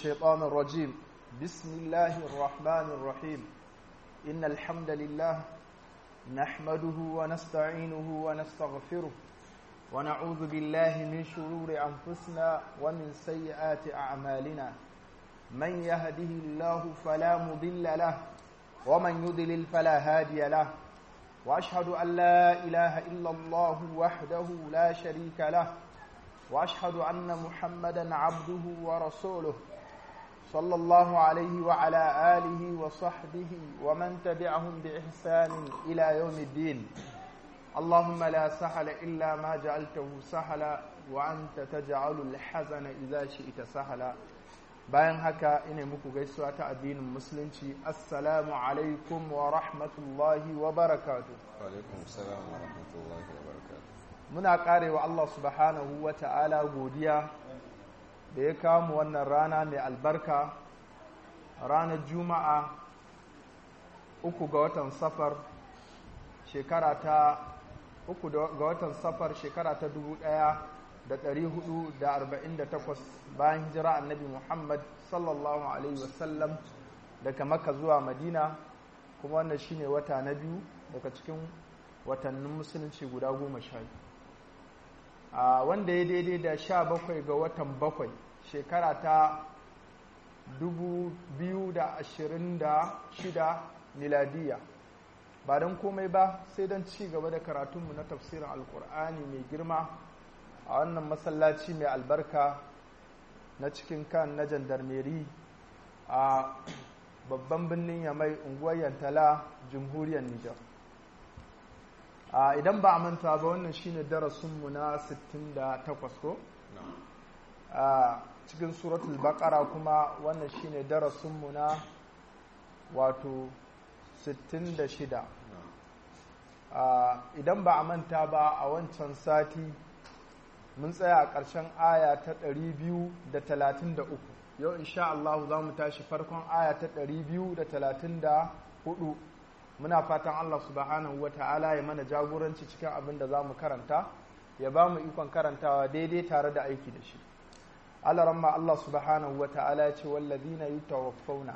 الشيطان الرجيم بسم الله الرحمن الرحيم إن الحمد لله نحمده ونستعينه ونستغفره ونعوذ بالله من شرور أنفسنا ومن سيئات أعمالنا من يهده الله فلا مضل له ومن يضلل فلا هادي له وأشهد أن لا إله إلا الله وحده لا شريك له واشهد ان محمدا عبده ورسوله صلى الله عليه وعلى اله وصحبه ومن تبعهم باحسان الى يوم الدين اللهم لا سهل الا ما جعلته سهلا وانت تجعل الحزن اذا شئت سهلا bayan haka ina muku gaisuwa ta addinin musulunci assalamu alaikum wa rahmatullahi wa barakatuh alaikum salam wa rahmatullahi wa barakatuh muna karewa Allah subhanahu wa ta'ala godiya da ya kamu wannan rana mai albarka ranar juma'a uku ga watan safar shekara ta uku ga watan safar shekara ta dubu ɗaya da ɗari hudu da arba'in da takwas bayan hijira annabi muhammad sallallahu alaihi wasallam daga maka zuwa madina kuma wannan shine wata na biyu daga cikin watannin musulunci guda goma sha biyu a wanda ya daidai da sha bakwai ga watan bakwai shekara ta dubu biyu da ashirin da shida miladiya ba don komai ba sai don ci gaba da karatunmu na tafsirin alkur'ani mai girma a wannan masallaci mai albarka na cikin kan na jandarmeri a babban birnin yamai unguwar yantala jamhuriyar nijar idan ba a manta ba wannan shine darasinmu na 68 ko a cikin suratul baqara kuma wannan shine darasinmu na wato 66 idan ba a manta ba a wancan sati mun tsaya a ƙarshen aya ta 233 yau insha Allah za mu tashi farkon aya ta 234 muna fatan Allah subhanahu wa ta'ala ya mana jagoranci cikin abin da za mu karanta ya ba mu ikon karantawa daidai tare da aiki da shi Allah ramma Allah subhanahu wa ta'ala ya ce wallazina yutawaffawna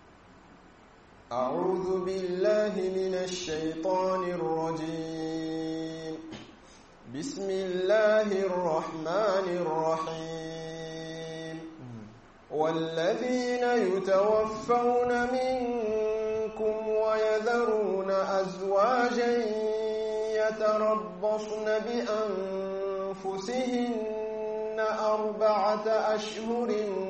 أعوذ بالله من الشيطان الرجيم بسم الله الرحمن الرحيم والذين يتوفون منكم ويذرون أزواجا يتربصن بأنفسهن أربعة أشهر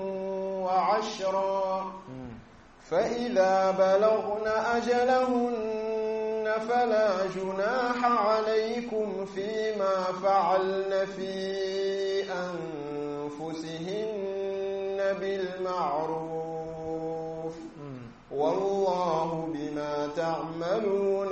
وعشرا فإذا بلغن أجلهن فلا جناح عليكم فيما فعلن في أنفسهن بالمعروف والله بما تعملون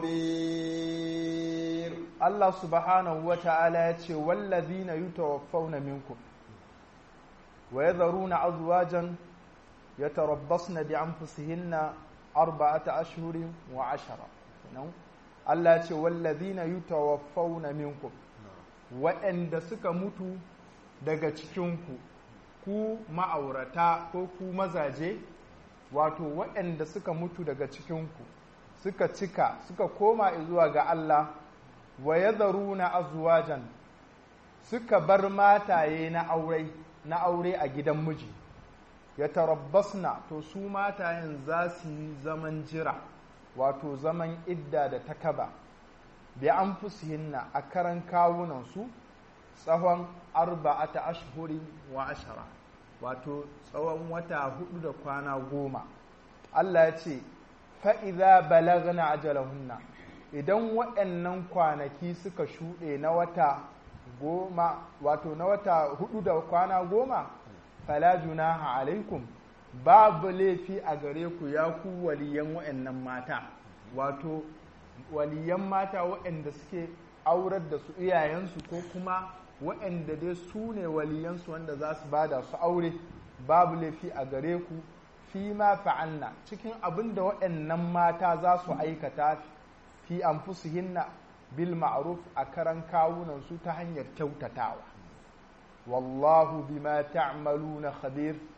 خبير الله سبحانه وتعالى يتشي والذين يتوفون منكم ويذرون أزواجا يتربصن بأنفسهن أربعة أشهر وعشرة Allah ce wallazina yutawaffawna minkum waɗanda suka mutu daga cikinku ku ma'aurata ko ku mazaje wato waɗanda suka mutu daga cikinku suka cika suka koma zuwa ga Allah wa yadharuna azwajan suka bar mataye na aure na aure a gidan miji ya tarabbasna to su matayen za su yi zaman jira wato zaman idda da takaba bi an fusihinna a karan kawunansu tsawon arba'ata ashhuri wa ashara wato tsawon wata hudu da kwana goma Allah ya ce fa'iza balagna ajalahunna idan waɗannan kwanaki suka shuɗe na wata goma wato na wata hudu da kwana goma fala junaha alaikum babu laifi a gare ku ya ku waliyan waɗannan mata wato waliyan mata waɗanda suke aurar da su iyayensu ko kuma waɗanda dai su ne waliyansu wanda za su bada su aure babu laifi a gare ku fi ma fa'alna cikin abin da waɗannan mata za su aikata fi anfusihinna bil ma'ruf a karan kawunan su ta hanyar kyautatawa wallahu bima ta'maluna khabir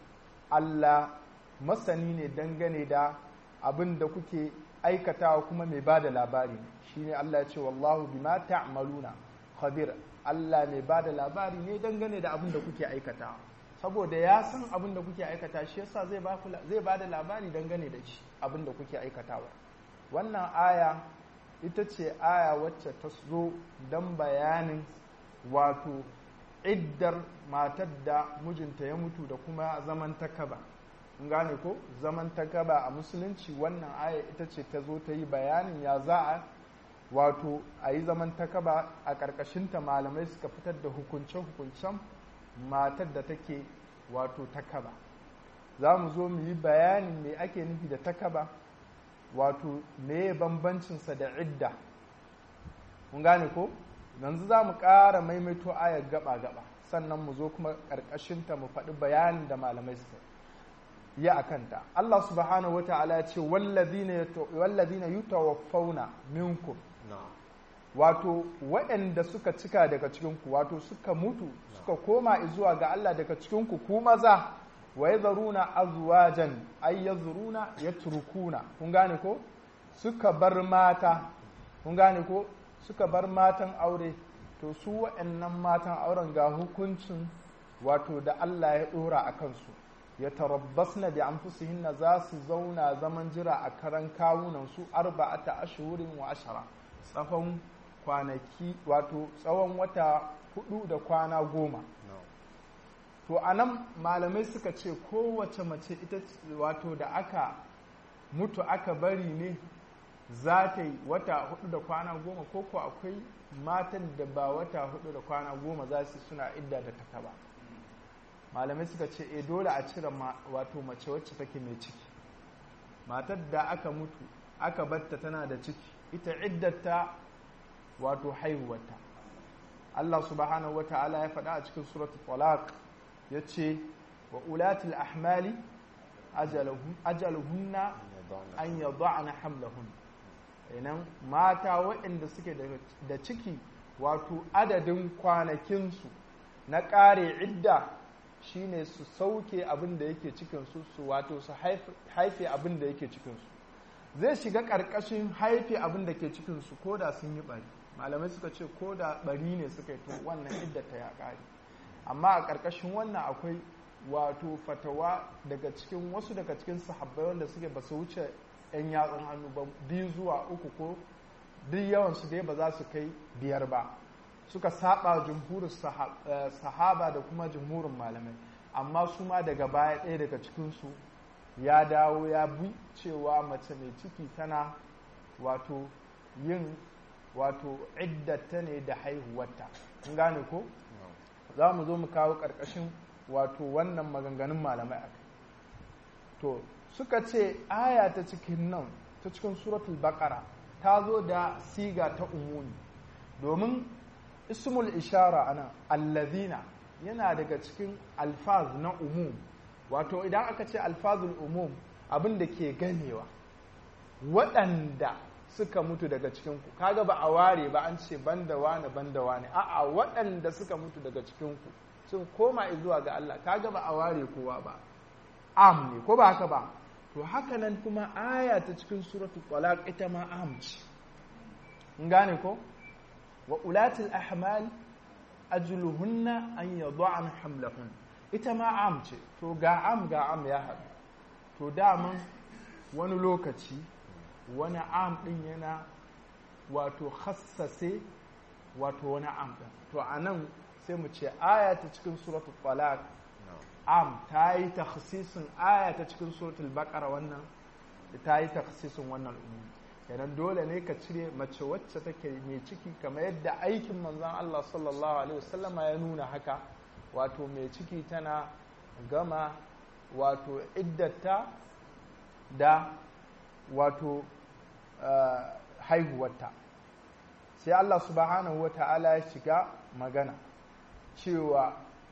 Allah masani ne dangane da abin da kuke aikatawa kuma mai ba da labari shine Allah ya ce wallahu bima ta'maluna khabir Allah mai ba da labari ne dangane da abin da kuke aikatawa saboda ya san abin da kuke aikata shi yasa zai ba zai ba da labari dangane da shi abin da kuke aikatawa wannan aya ita ce aya wacce ta zo don bayanin wato iddar matar da mijinta ya mutu da kuma zaman takaba in gane ko zaman takaba a musulunci wannan aya ita ce ta zo ta yi bayanin ya za a wato a yi zaman takaba a ƙarƙashinta malamai suka fitar da hukunce-hukuncen matar da take wato takaba za mu zo mu yi bayanin me ake nufi da takaba wato me bambancinsa da idda mun gane ko yanzu za mu ƙara maimaito ayar gaba-gaba sannan mu zo kuma ƙarƙashinta mu faɗi bayanin da malamai suka yi a kanta Allah subhanahu wata'ala ya ce wallazina yutawaffawna minkum wato waɗanda suka cika daga cikinku wato suka mutu suka koma zuwa ga Allah daga cikinku ku maza wa yadharuna azwajan ay yadhuruna yatrukuna kun gane ko suka bar mata kun gane ko suka bar matan aure to su waɗannan matan auren ga hukuncin wato da Allah ya ɗora a kansu ya tarabbasna bi anfusihinna za su zauna zaman jira a karan kawunan su arba'ata ashhurin wa ashara tsawon kwanaki wato tsawon wata hudu da kwana goma to anan malamai suka ce kowace mace ita wato da aka mutu aka bari ne za ta yi wata hudu da kwana goma ko ko akwai matan da ba wata hudu da kwana goma za su suna idda da ta ba malamai suka ce e dole a cire wato mace wacce take mai ciki matar da aka mutu aka batta tana da ciki ita iddata wato haihuwarta Allah subhanahu wata'ala ya faɗa a cikin suratul talaq ya ce wa ulatul ahmali ajaluhunna an yada'na hamlahun inan mata waɗanda suke da ciki wato adadin kwanakinsu na ƙare idda shine su sauke abin da yake cikinsu su wato su haife abin da yake cikinsu zai shiga ƙarƙashin haife abin da ke cikinsu ko da sun yi ɓari malamai suka ce ko da ɓari ne suka yi to wannan iddata ya ƙare amma a ƙarƙashin wannan akwai wato fatawa daga cikin wasu daga cikin sahabbai wanda suke ba su wuce 'yan yatsun hannu ba biyu zuwa uku ko duk yawansu dai ba za su kai biyar ba suka saba jumhurin sahaba da kuma jumhurin malamai amma su ma daga baya ɗaya daga cikinsu ya dawo ya bi cewa mace mai ciki tana wato yin wato iddata ne da haihuwarta kun gane ko za mu zo mu kawo ƙarƙashin wato wannan maganganun malamai a to suka ce aya ta cikin nan ta cikin suratul baqara ta zo da siga ta umuni domin ismul ishara ana allazina yana daga cikin alfaz na umum wato idan aka ce alfazul umum abin da ke ganewa waɗanda suka mutu daga cikinku kaga ba a ware ba an ce banda wane banda wane a'a waɗanda suka mutu daga cikinku sun koma zuwa ga Allah kaga ba a ware kowa ba am ne ko ba haka ba to haka nan kuma aya ta cikin suratul talaq ita ma am ce in gane ko wa ulatul ahmal ajluhunna an yad'an hamlahun ita ma am ce to ga am ga am ya haɗu to daman wani lokaci wani am ɗin yana wato hassase wato wani am ɗin to a nan sai mu ce aya ta cikin suratul talaq am ta yi takhsisin aya ta cikin suratul baqara wannan ta yi takhsisin wannan umumi kenan dole ne ka cire mace wacce take mai ciki kamar yadda aikin manzon Allah sallallahu alaihi wasallama ya nuna haka wato mai ciki tana gama wato iddata da wato haihuwarta sai Allah subhanahu wa ta'ala ya shiga magana cewa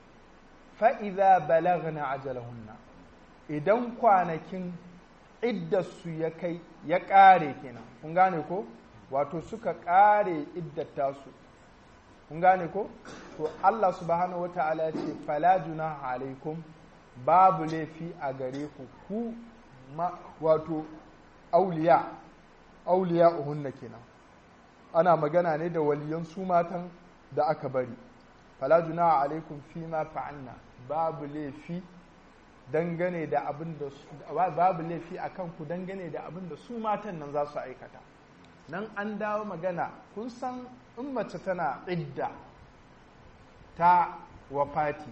fa'iza balagna ajalahunna idan kwanakin iddarsu ya kai ya ƙare kenan kun gane ko wato suka ƙare iddata su kun gane ko to Allah subhanahu wa ta'ala ya ce fala junaha alaikum babu laifi a gare ku ku wato auliya auliya uhunna kenan ana magana ne da waliyan su matan da aka bari fala junaha alaikum fi ma fa'alna babu laifi dangane da abin da babu laifi akan ku dangane da abin da su matan nan za su aikata nan an dawo magana kun san in mace tana idda ta wafati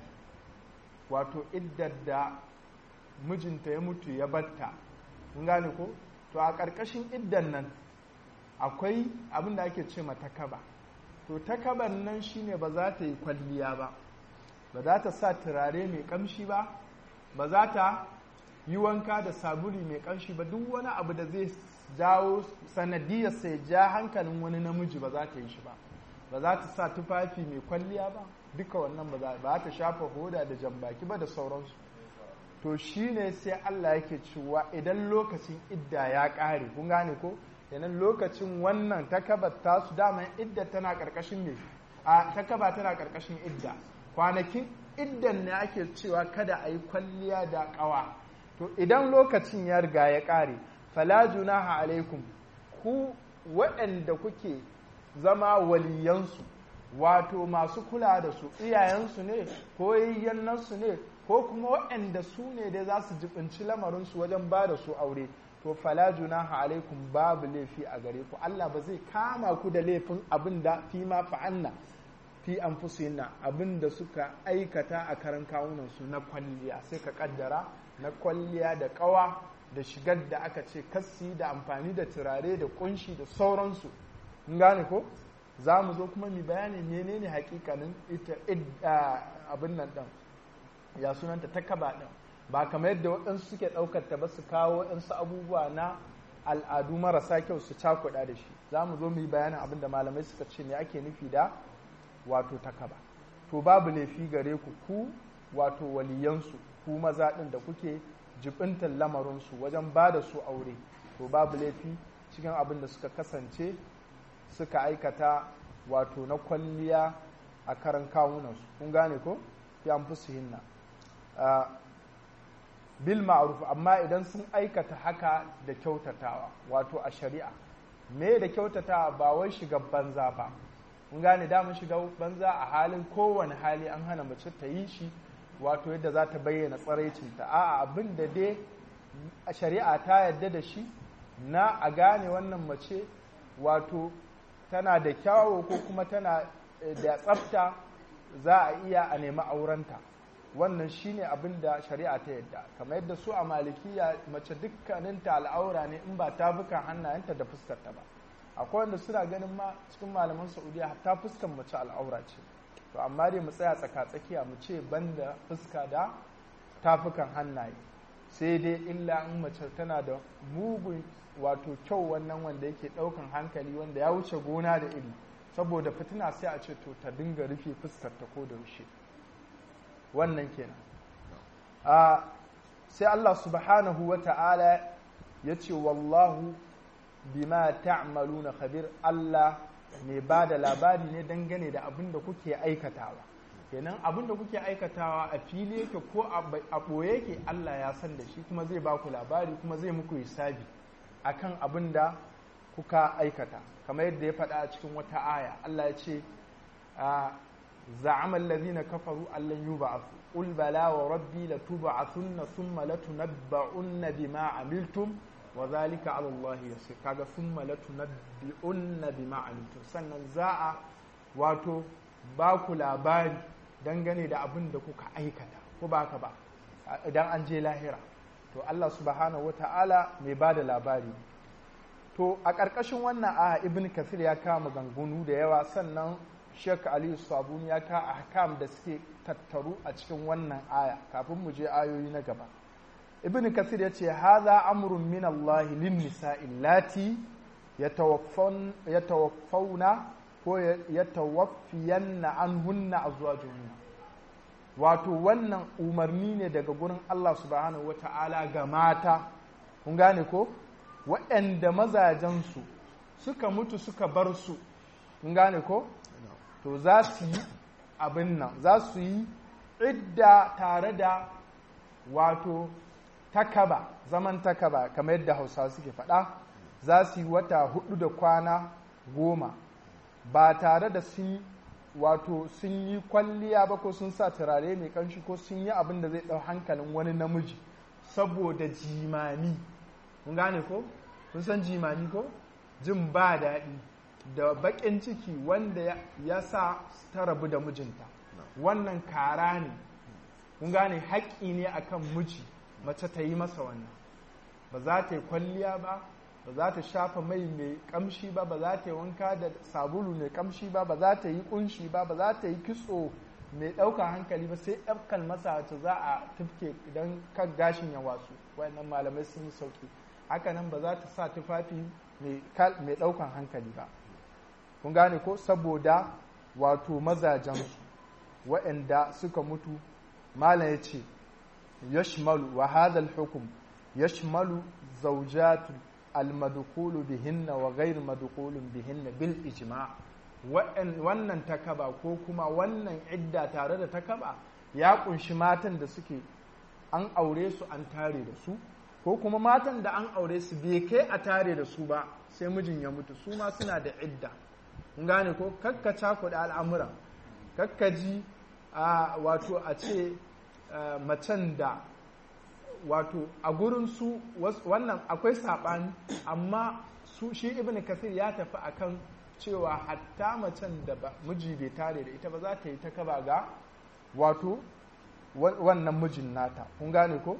wato iddar da mijinta ya mutu ya batta mun gane ko to a ƙarƙashin iddan nan akwai abin da ake ce mata kaba to takaban nan shine ba za ta yi kwalliya ba ba za ta sa turare mai kamshi ba ba za ta yi wanka da sabuli mai kamshi ba duk wani abu da zai jawo sanadiyar sai ja hankalin wani namiji ba za ta yi shi ba ba za ta sa tufafi mai kwalliya ba duka wannan ba za ta shafa hoda da jambaki ba da sauransu to shine sai Allah yake cewa idan lokacin idda ya ƙare kun gane ko yanan lokacin wannan takabar tasu daman idda tana ƙarƙashin ne a takaba tana ƙarƙashin idda kwanakin iddan ne ake cewa kada a yi kwalliya da ƙawa to idan lokacin ya riga ya ƙare fala junaha alaikum ku waɗanda kuke zama waliyansu wato masu kula da su iyayensu ne ko yayyannansu ne ko kuma waɗanda su ne dai za su jibinci lamarinsu wajen ba da su aure to fala junaha alaikum babu laifi a gare ku Allah ba zai kama ku da laifin abin da fi ma fa'anna fi anfusihinna abin da suka aikata a karan kawunan su na kwalliya sai ka kaddara na kwalliya da kawa da shigar da aka ce kassi da amfani da turare da kunshi da sauransu in gane ko za mu zo kuma mu bayani menene hakikanin ita abin nan din ya sunanta ta kaba din ba kamar yadda waɗansu suke ɗaukar ta ba su kawo waɗansu abubuwa na al'adu marasa kyau su cakuɗa da shi za mu zo mu yi bayanin abin da malamai suka ce ne ake nufi da wato takaba to babu laifi gare ku ku wato waliyansu ku maza ɗin da kuke jibintar lamarinsu wajen ba da su aure to babu laifi cikin abin da suka kasance suka aikata wato na kwalliya a karan kawunansu kun gane ko fi an fi hinna bil ma'ruf amma idan sun aikata haka da kyautatawa wato a shari'a me da kyautatawa ba wai shiga banza ba mun gane mun shiga banza a halin kowane hali an hana mace ta yi shi wato yadda za ta bayyana tsaraicinta a'a abin da dai a shari'a ta yadda da shi na a gane wannan mace wato tana da kyawo ko kuma tana da tsafta za a iya a nemi aurenta wannan shine abin da shari'a ta yadda kamar yadda su a malikiya mace dukkaninta al'aura ne in ba ta bukan hannayenta da fuskarta ba akwai wanda suna ganin ma cikin malaman saudiya hatta fuskan mace al'aura ce to amma dai mu tsaya tsaka-tsakiya mu ce banda fuska da tafukan hannaye sai dai illa in mace tana da mugun wato kyau wannan wanda yake daukan hankali wanda ya wuce gona da iri saboda fitina sai a ce to ta dinga rufe fuskarta ko da yaushe wannan kenan a sai Allah subhanahu wa ta'ala ya ce wallahu bima ta'maluna khabir Allah mai ba da labari ne dangane da abin da kuke aikatawa kenan abin da kuke aikatawa a fili yake ko a ɓoye yake Allah ya san da shi kuma zai ba ku labari kuma zai muku hisabi akan abin da kuka aikata kamar yadda ya faɗa a cikin wata aya Allah ya ce زعم الذين كفروا أن لن يبعثوا قل بلى وربي لتبعثن ثم لتنبؤن بما عملتم وذلك على الله يسير كذا ثم لتنبؤن بما عملتم sannan za'a wato ba ku labari dangane da abin da kuka aikata ko ba ka ba idan an je lahira to Allah subhanahu wata'ala mai ba da labari to a ƙarƙashin wannan a ibn kafir ya kama gangunu da yawa sannan Sheikh Aliyu Sabuni ya ka ahkam da suke tattaru a cikin wannan aya kafin mu je ayoyi na gaba. Ibn Kathir ya ce hadha amrun min Allah lin nisa'i lati yatawaffawna ko yatawaffiyanna anhunna azwajuhunna. Wato wannan umarni ne daga gurin Allah subhanahu wata'ala ga mata kun gane ko waɗanda mazajensu suka mutu suka bar su kun gane ko to za su yi abin nan za su yi idda tare da wato takaba zaman takaba kamar yadda hausawa suke faɗa za su yi wata hudu da kwana goma ba tare da sun wato sun yi kwalliya ba ko sun sa turare mai kanshi ko sun yi abin da zai ɗau hankalin wani namiji saboda jimami kun gane ko kun san jimami ko jin ba daɗi da baƙin ciki wanda ya sa ta rabu da mijinta wannan kara ne kun gane haƙƙi ne akan miji mace ta yi masa wannan ba za ta yi kwalliya ba ba za ta shafa mai mai kamshi ba ba za ta yi wanka da sabulu mai kamshi ba ba za ta yi kunshi ba ba za ta yi kitso mai ɗaukar hankali ba sai ɗaukar masa wacce za a tufke idan kan gashin ya wasu wayannan malamai sun yi sauki haka nan ba za ta sa tufafi mai ɗaukar hankali ba kun gane ko saboda wato mazajensu waɗanda suka mutu malam ya ce yashmalu wa hadha hukum yashmalu zawjatu almadkhulu bihinna wa ghayr madkhulun bihinna bil ijma' wannan takaba ko kuma wannan idda tare da takaba ya kunshi matan da suke an aure su an tare da su ko kuma matan da an aure su bai kai a tare da su ba sai mijin ya mutu su ma suna da idda kun gane ko kakka cakuɗa al'amura kakka ji a wato a ce macen da wato a gurin su wannan akwai saɓani amma su shi ibn kasir ya tafi akan cewa hatta macen da miji bai tare da ita ba za ta yi ta kaba ga wato wannan mijin nata kun gane ko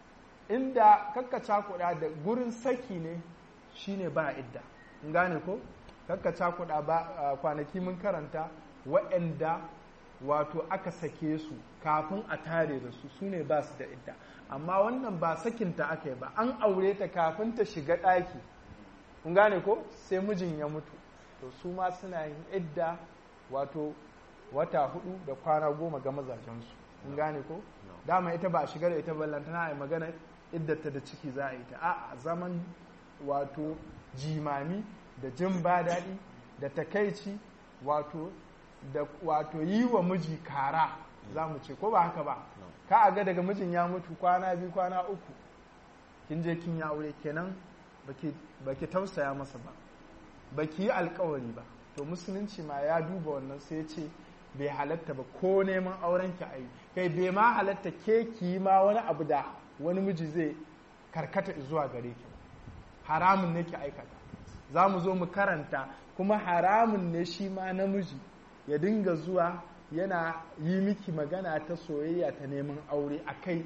inda kakka kuɗa da gurin saki ne shine ba idda kun gane ko kakka kuɗa ba kwanaki mun karanta waɗanda wato aka sake su kafin a tare da su su ne ba su da idda amma wannan ba sakinta aka yi ba an aure ta kafin ta shiga ɗaki kun gane ko sai mijin ya mutu to su ma suna yin idda wato wata hudu da kwana goma ga mazajensu kun gane ko dama ita ba a shiga da ita ballantana a yi magana iddata da ciki za a yi ta a zaman wato jimami da jin ba daɗi da takaici wato da wato yi wa miji kara za mu ce ko ba haka ba ka a ga daga mijin ya mutu kwana biyu kwana uku kin je kin ya aure kenan baki tausaya masa ba baki yi alkawari ba to musulunci ma ya duba wannan sai ya ce bai halatta ba ko neman auren ki ayi kai bai ma halatta ke ki ma wani abu da wani miji zai karkata zuwa gare ki haramun ne ki aikata za mu zo mu karanta kuma haramun ne shi ma namiji ya dinga zuwa yana yi miki magana ta soyayya ta neman aure a kai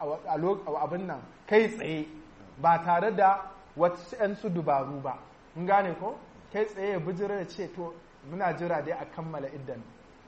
abin nan kai tsaye ba tare da wasu 'yan su dubaru ba in gane ko kai tsaye ya bijira da ce to muna jira dai a kammala iddan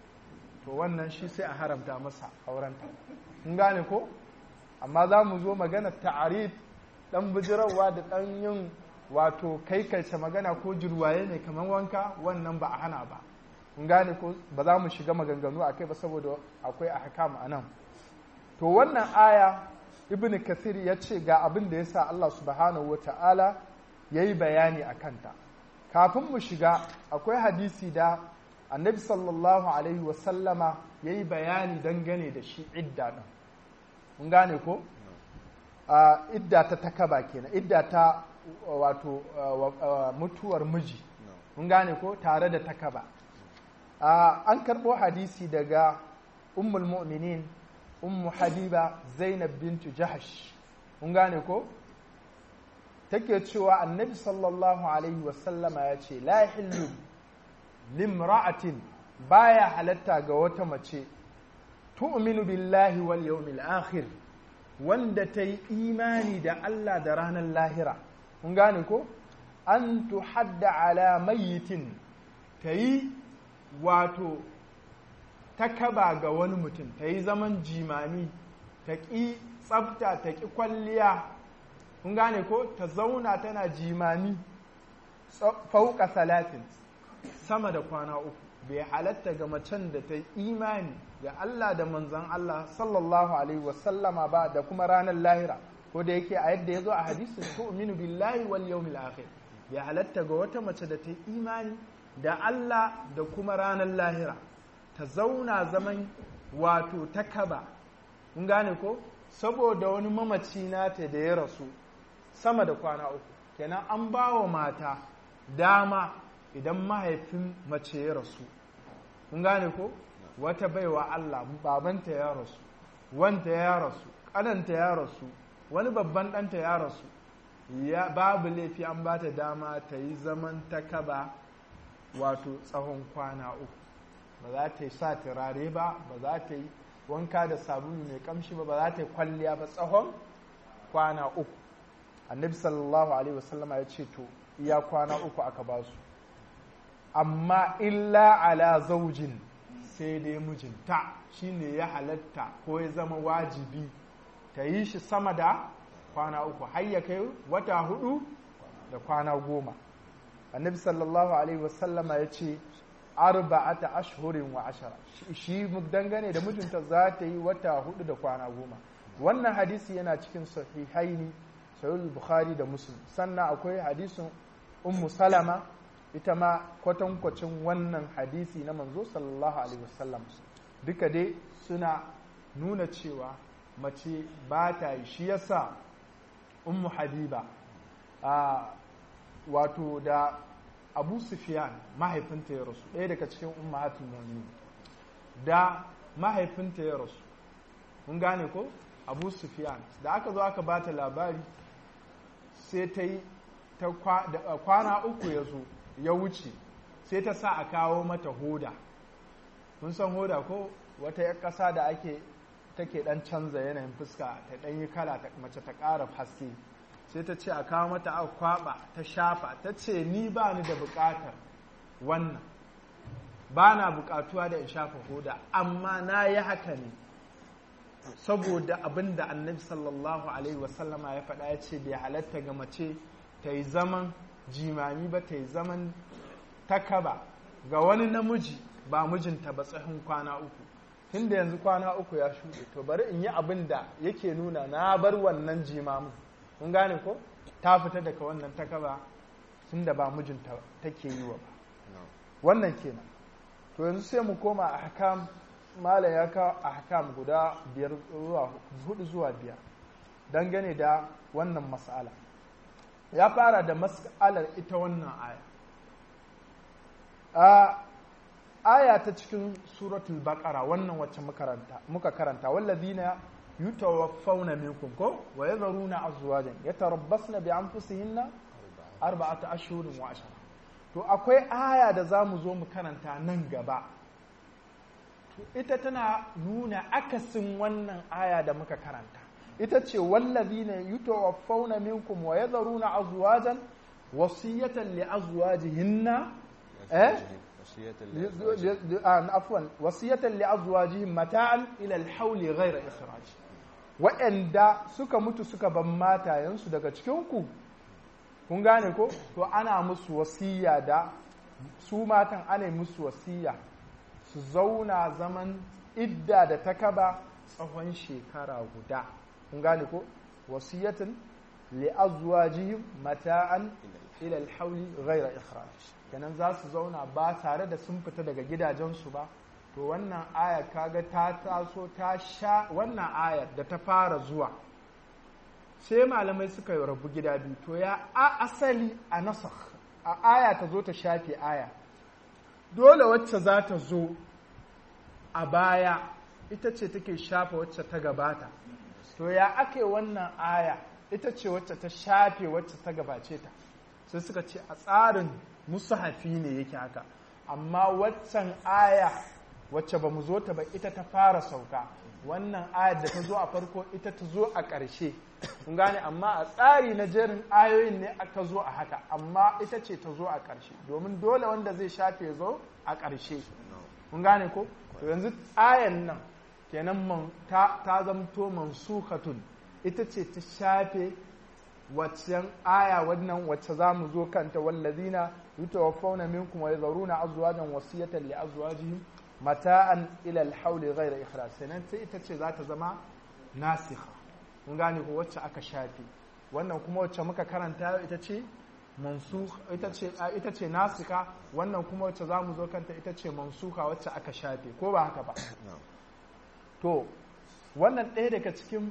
to wannan shi sai a haramta masa aurenta in gane ko amma za mu zo magana ta'arif dan bijirarwa da dan yin wato kai kalce magana ko jirwaye ne kamar wanka wannan ba a hana ba in gane ko ba za mu shiga maganganu a kai ba saboda akwai a hakam a nan to wannan aya ibn kathir ya ce ga abin da ya sa Allah subhanahu wa ta'ala ya yi bayani a kanta kafin mu shiga akwai hadisi da annabi sallallahu alaihi wasallama ya yi bayani dangane da shi idda ɗin mun gane ko idda ta takaba kenan idda ta wato mutuwar miji mun gane ko tare da takaba an karɓo hadisi daga ummul mu'minin ummu habiba zainab bintu jahash mun gane ko take cewa annabi sallallahu alaihi wasallama ya ce la hillu limra'atin baya halatta ga wata mace tu'minu billahi wal yawmil akhir wanda ta yi imani da Allah da ranar lahira mun gane ko an tuhadda ala mayyitin ta yi wato ta kaba ga wani mutum ta yi zaman jimami ta ƙi tsafta ta ƙi kwalliya kun gane ko ta zauna tana jimami fauka salatin sama da kwana uku bai halatta ga macen da ta yi imani ga Allah da manzan Allah sallallahu alaihi wasallama ba da kuma ranar lahira ko da yake a yadda ya zo a hadisin tu'minu billahi wal yawmil akhir bai halatta ga wata mace da ta yi imani da Allah da kuma ranar lahira ta zauna zaman wato ta kaba kun gane ko saboda wani mamaci nata da ya rasu sama da kwana uku kenan an ba wa mata dama idan mahaifin mace ya rasu kun gane ko wata baiwa Allah babanta ya rasu wanta ya rasu ƙananta ya rasu wani babban ɗanta ya rasu ya babu laifi an ba ta dama ta yi zaman ta kaba wato tsawon kwana uku ba za ta yi sa turare ba ba za ta yi wanka da sabulu mai kamshi ba ba za ta yi kwalliya ba tsawon kwana uku annabi sallallahu alaihi wasallama ya ce to iya kwana uku aka ba su amma illa ala zaujin sai dai mijinta shine ya halatta ko ya zama wajibi ta yi shi sama da kwana uku har ya kai wata hudu da kwana goma annabi sallallahu alaihi wasallama ya ce arba'ata ashhurin wa ashara shi dangane da mijinta za ta yi wata hudu da kwana goma wannan hadisi yana cikin sahihaini sahih bukhari da muslim sannan akwai hadisin ummu salama ita ma kwatankwacin wannan hadisi na manzo sallallahu alaihi wasallam duka dai suna nuna cewa mace ba ta yi shi yasa ummu habiba a wato da abu sufyan mahaifinta ya rasu ɗaya daga cikin ummahatul mu'minin da mahaifinta ya rasu mun gane ko abu sufyan da aka zo aka bata labari sai ta yi kwana uku ya zo ya wuce sai ta sa a kawo mata hoda mun san hoda ko wata ya ƙasa da ake take ɗan canza yanayin fuska ta ɗan yi kala mace ta ƙara haske sai ta ce a kawo mata a kwaba ta shafa ta ce ni ba ni da bukatar wannan ba na bukatuwa da in shafa hoda amma na yi haka ne saboda abin da annabi sallallahu alaihi wasallama ya faɗa ya ce bai halatta ga mace ta yi zaman jimami ba ta yi zaman takaba ga wani namiji ba mijinta ba tsohon kwana uku tun da yanzu kwana uku ya shuɗe to bari in yi abin da yake nuna na bar wannan jimamin mun gane ko ta fita daga wannan takaba tun da ba mijinta take yi wa ba wannan kenan to yanzu sai mu koma a hakam mala ya kawo a hakam guda biyar zuwa hudu zuwa biyar dangane da wannan mas'ala ya fara da mas'alar ita wannan aya a aya ta cikin suratul baqara wannan wacce muka karanta wallazina yutawaffawna minkum ko wa yadharuna azwajan yatarabbasna bi anfusihinna arba'ata ashhurin wa ashara to akwai aya da zamu zo mu karanta nan gaba to ita tana nuna akasin wannan aya da muka karanta ita ce wallazina yutawaffawna minkum wa yadharuna azwajan wasiyatan li azwajihinna eh عفوا وصية لأزواجهم متاعا إلى الحول غير إخراج waɗanda suka mutu suka ban matayensu daga cikinku kun gane ko to ana musu wasiya da su matan ana musu wasiya su zauna zaman idda da ta kaba tsawon shekara guda kun gane ko wasiyatin li azwajihim mata'an ila al-hawli ghayra ikhraj kenan za su zauna ba tare da sun fita daga gidajensu ba to wannan ayar kaga ta taso ta sha wannan ayar da ta fara zuwa sai malamai suka yi rabu gida biyu to ya a asali a nasakh a aya ta zo ta shafe aya dole wacce za ta zo a baya ita ce take shafe wacce ta gabata to ya ake wannan aya ita ce wacce ta shafe wacce ta gabace ta sai suka ce a tsarin musahafi ne yake haka amma waccan aya wacce ba mu zo ta ba ita ta fara sauka wannan ayar da ta zo a farko ita ta zo a ƙarshe kun gane amma a tsari na jerin ayoyin ne aka zo a haka amma ita ce ta zo a ƙarshe domin dole wanda zai shafe zo a ƙarshe kun gane ko to yanzu ayan nan kenan ta, ta zamto mansukhatun ita ce ta shafe waccan aya wannan wacce za mu zo kanta wallazina yutawaffawna minkum wa yadharuna azwajan wasiyatan li azwajihim mata'an ila al-hawl ghayra ikhraj sanan sai ita ce za ta zama nasikha kun gane ko wacce aka shafe wannan kuma wacce muka karanta ita ce mansukh ita ce ita ce nasika wannan kuma wacce za mu zo kanta ita ce mansuka wacce aka shafe ko ba haka ba to wannan ɗaya daga cikin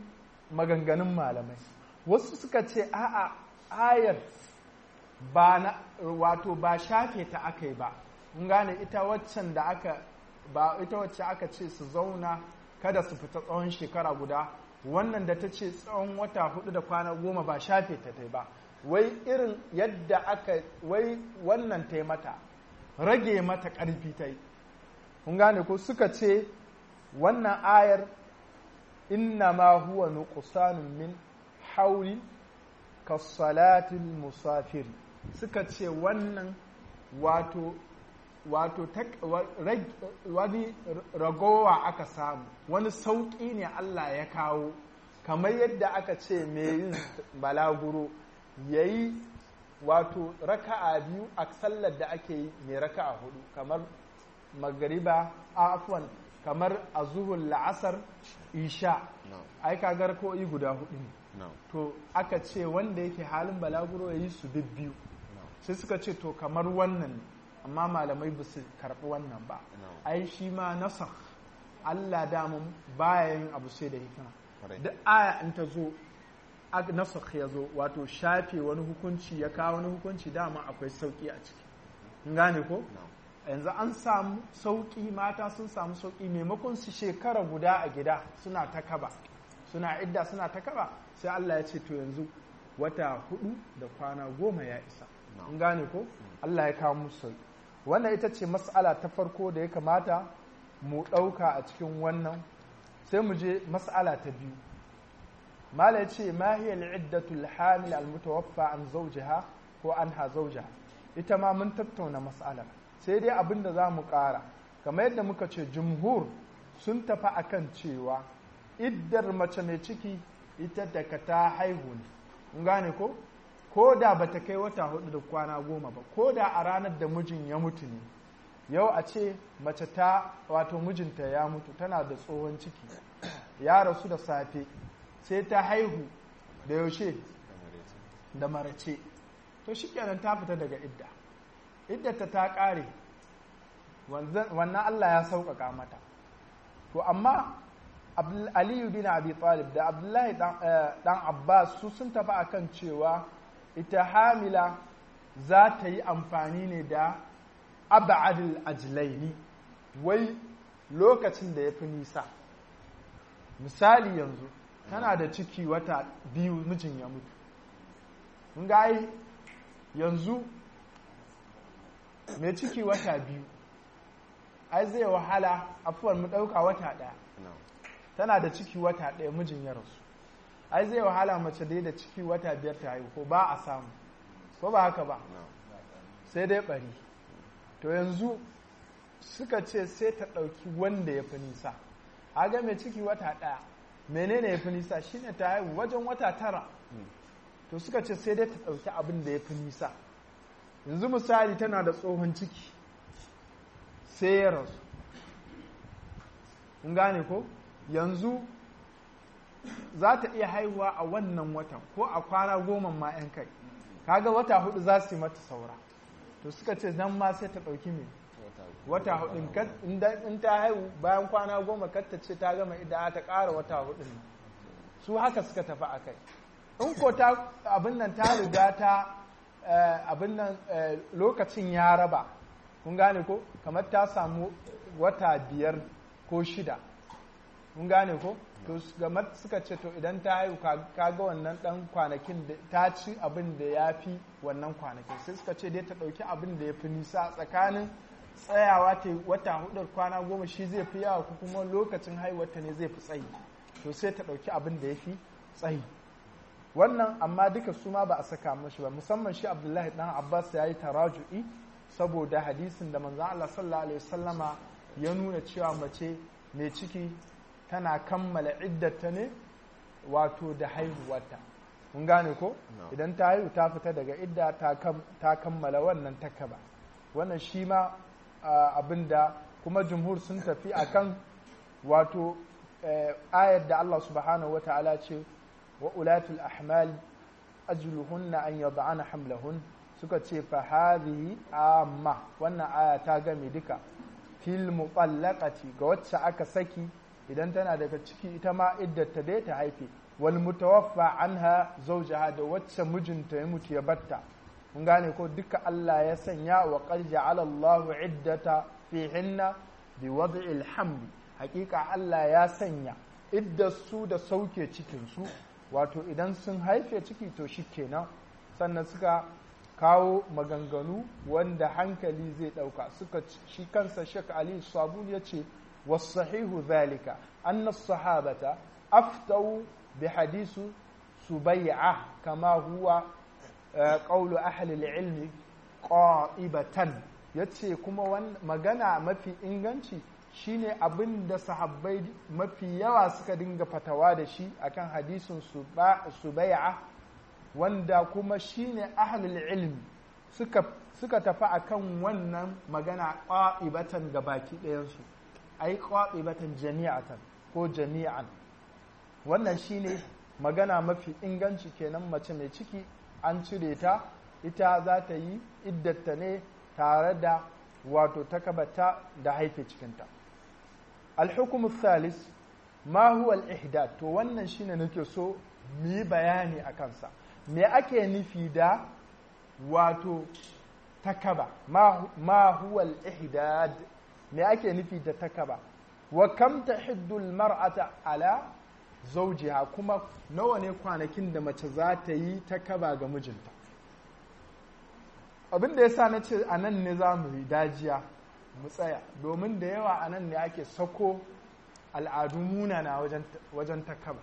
maganganun malamai wasu suka ce a'a ayar ba na wato ba shafe ta aka yi ba mun gane ita waccan da aka ba ita wacce aka ce su zauna kada su fita tsawon shekara guda wannan da ta ce tsawon wata hudu da kwana goma ba shafe ta ta ba wai irin yadda aka wai wannan ta mata rage mata ƙarfi ta yi kun gane ko suka ce wannan ayar inna ma huwa nuqsanun min hauli kasalatil musafiri suka ce wannan wato wato wani ragowa aka samu wani sauƙi ne Allah ya kawo kamar yadda aka ce mai yin balaguro ya yi wato raka'a biyu a sallar da ake yi mai raka'a hudu kamar magariba afwan kamar a zuhun la'asar isha ai kagar ko'i guda hudu ne to aka ce wanda yake halin balaguro ya yi su biyu sai suka ce to kamar wannan amma malamai ba su karɓi wannan ba ai shi ma nasar Allah damun baya yin abu sai da hikima duk aya in ta zo nasar ya zo wato shafe wani hukunci ya kawo wani hukunci dama akwai sauki a ciki in gane ko yanzu an samu sauki mata sun samu sauki maimakon su shekara guda a gida suna ta kaba suna idda suna ta kaba sai Allah ya ce to yanzu wata hudu da kwana goma ya isa in gane ko Allah ya kawo musu sauki wannan ita ce mas'ala ta farko da ya kamata mu ɗauka a cikin wannan sai mu je mas'ala ta biyu mala ya ce ma hiya al'iddatul hamil al-mutawaffa an zawjiha ko anha zawjaha ita ma mun tattauna mas'alar sai dai abin da za mu ƙara kamar yadda muka ce jumhur sun tafi akan cewa iddar mace mai ciki ita daga ta haihu ne kun gane ko ko da ba ta kai wata hudu da kwana goma ba ko da a ranar da mijin ya mutu ne yau a ce mace ta wato mijinta ya mutu tana da tsohon ciki ya rasu da safe sai ta haihu da yaushe da marace to shi kenan ta fita daga idda iddata ta ƙare wannan Allah ya sauƙaƙa mata to amma aliyu bin abi talib da abdullahi dan abbas su sun tafi akan cewa ita hamila za ta yi amfani ne da abadul ajlaini wai lokacin da ya fi nisa misali yanzu tana da ciki wata biyu mijin ya mutu mun ga yanzu mai ciki wata biyu ai zai wahala afuwar mu ɗauka wata ɗaya tana da ciki wata ɗaya mijin ya rasu ai zai wahala mace dai da ciki wata biyar ta haihu ko ba a samu ko ba haka ba sai dai ɓari to yanzu suka ce sai ta ɗauki wanda ya fi nisa ga mai ciki wata ɗaya menene ya fi nisa shine ta haihu wajen wata tara to suka ce sai dai ta ɗauki abin da ya fi nisa yanzu misali tana da tsohon ciki sai ya rasu kun gane ko yanzu za ta iya haihuwa a wannan watan ko a kwana goma ma 'yan kai kaga wata hudu za su yi mata saura to suka ce zan ma sai ta ɗauki mai wata hudu in ta haihu bayan kwana goma katta ce ta gama idan ta ƙara wata hudu su haka suka tafi a kai in ko ta abin nan ta riga ta abin nan lokacin ya raba kun gane ko kamar ta samu wata biyar ko shida kun gane ko to gamar suka ce to idan ta haihu kaga wannan dan kwanakin da ta ci abin da ya fi wannan kwanakin sai suka ce dai ta ɗauki abin da ya fi nisa tsakanin tsayawa ta wata hudar kwana goma shi zai fi yawa ko kuma lokacin haihuwarta ne zai fi tsayi to sai ta ɗauki abin da ya fi tsayi wannan amma duka su ma ba a saka mashi ba musamman shi abdullahi dan abbas ya yi taraju'i saboda hadisin da manzan allah sallallahu alaihi wasallama ya nuna cewa mace mai ciki tana kammala iddata ne wato da haihuwarta mun gane ko idan ta haihu ta fita daga idda ta kammala wannan takaba wannan shi ma abin da kuma jumhur sun tafi akan wato ayar da Allah subhanahu wa ta'ala ce wa ulatul ahmal ajluhunna an yad'ana hamlahun suka ce fa hadhihi amma wannan aya ta game duka fil muqallaqati ga wacce aka saki idan tana daga ciki ita ma iddata dai ta haife wal mutawaffa anha zawjaha da wacce mijinta ya mutu ya batta mun gane ko duka Allah ya sanya wa qad ja'ala Allahu iddata fihinna bi wad'il hamli hakika Allah ya sanya idda su da sauke cikin su wato idan sun haife ciki to shikenan sannan suka kawo maganganu wanda hankali zai dauka suka shi kansa Sheikh Ali Sabuni yace was-sahihu zalika anna as-sahabata aftau bi hadisu subay'a kama huwa qawlu ahli al-ilmi qa'ibatan yace kuma magana mafi inganci shine abin da sahabbai mafi yawa suka dinga fatawa da shi akan hadisin subai'a wanda kuma shine ahlul ilmi suka suka tafi akan wannan magana qa'ibatan ga baki ɗayansu ai qa'ibatan jami'atan ko jami'an wannan shine magana mafi inganci kenan mace mai ciki an cire ta ita za ta yi iddata ne tare da wato takabata da haife cikinta alhukumu thalis ma huwa al-ihdad to wannan shine nake so mu yi bayani a kansa me ake nufi da wato takaba ma huwa al-ihdad me ake nufi da takaba wa kam tahiddu al-mar'ata ala zawjiha kuma nawa ne kwanakin da mace za ta yi takaba ga mijinta abin da yasa na ce a nan ne za mu yi dajiya mu tsaya domin da yawa a nan ne ake sako al'adu munana wajen takaba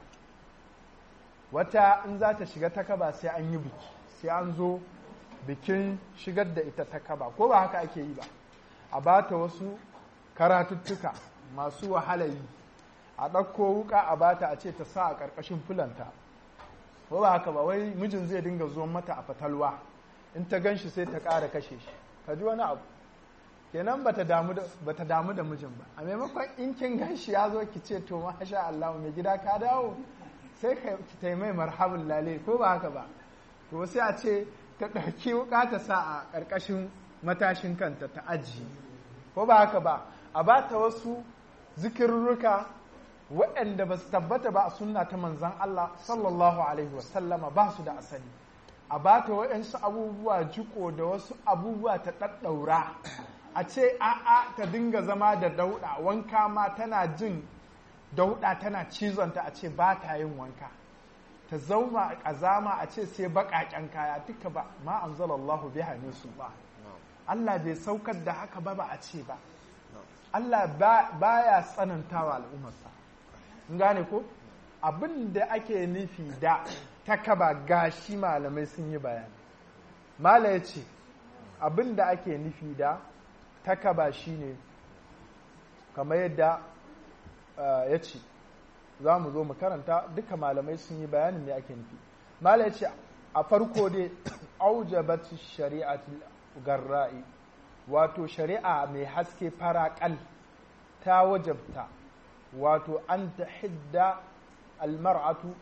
wata in za ta shiga takaba sai an yi biki sai an zo bikin shigar da ita takaba ko ba haka ake yi ba a ba ta wasu karatuttuka masu wahala yi a ɗauko wuka a bata a ce ta sa a ƙarƙashin fulanta ko ba haka ba wai mijin zai dinga zuwan mata a fatalwa in ta gan shi sai ta ƙara kashe shi ka ji wani abu kenan bata damu da bata damu da mijin ba a maimakon in kin ganshi ya zo ki ce to masha Allah mai gida ka dawo sai ka ki tai mai marhabin lale ko ba haka ba to sai a ce ta ɗauki wuka ta sa a ƙarƙashin matashin kanta ta ajiye ko ba haka ba a ba ta wasu zikirruka waɗanda ba su tabbata ba a sunna ta manzan Allah sallallahu alaihi wasallama ba su da asali a ba ta waɗansu abubuwa jiko da wasu abubuwa ta ɗaɗɗaura a ce a'a ta dinga zama da dauɗa wanka ma tana jin dauɗa tana cizonta a ce ba ta yin wanka ta zauna a ƙazama a ce sai baƙaƙen kaya duka ba ma an Allahu biha ne su ba Allah bai saukar da haka ba ba a ce ba Allah ba ya tsanantawa al'ummarsa in gane ko abin da ake nufi da takaba gashi malamai sun yi bayani mala ya ce abin da ake nufi da takaba shine kamar yadda ya ce za mu zo mu karanta duka malamai sun yi bayanin me ake nufi mala ya ce a farko dai aujabat shari'atul garra'i wato shari'a mai haske faraƙal ta wajabta wato an ta hidda almar'atu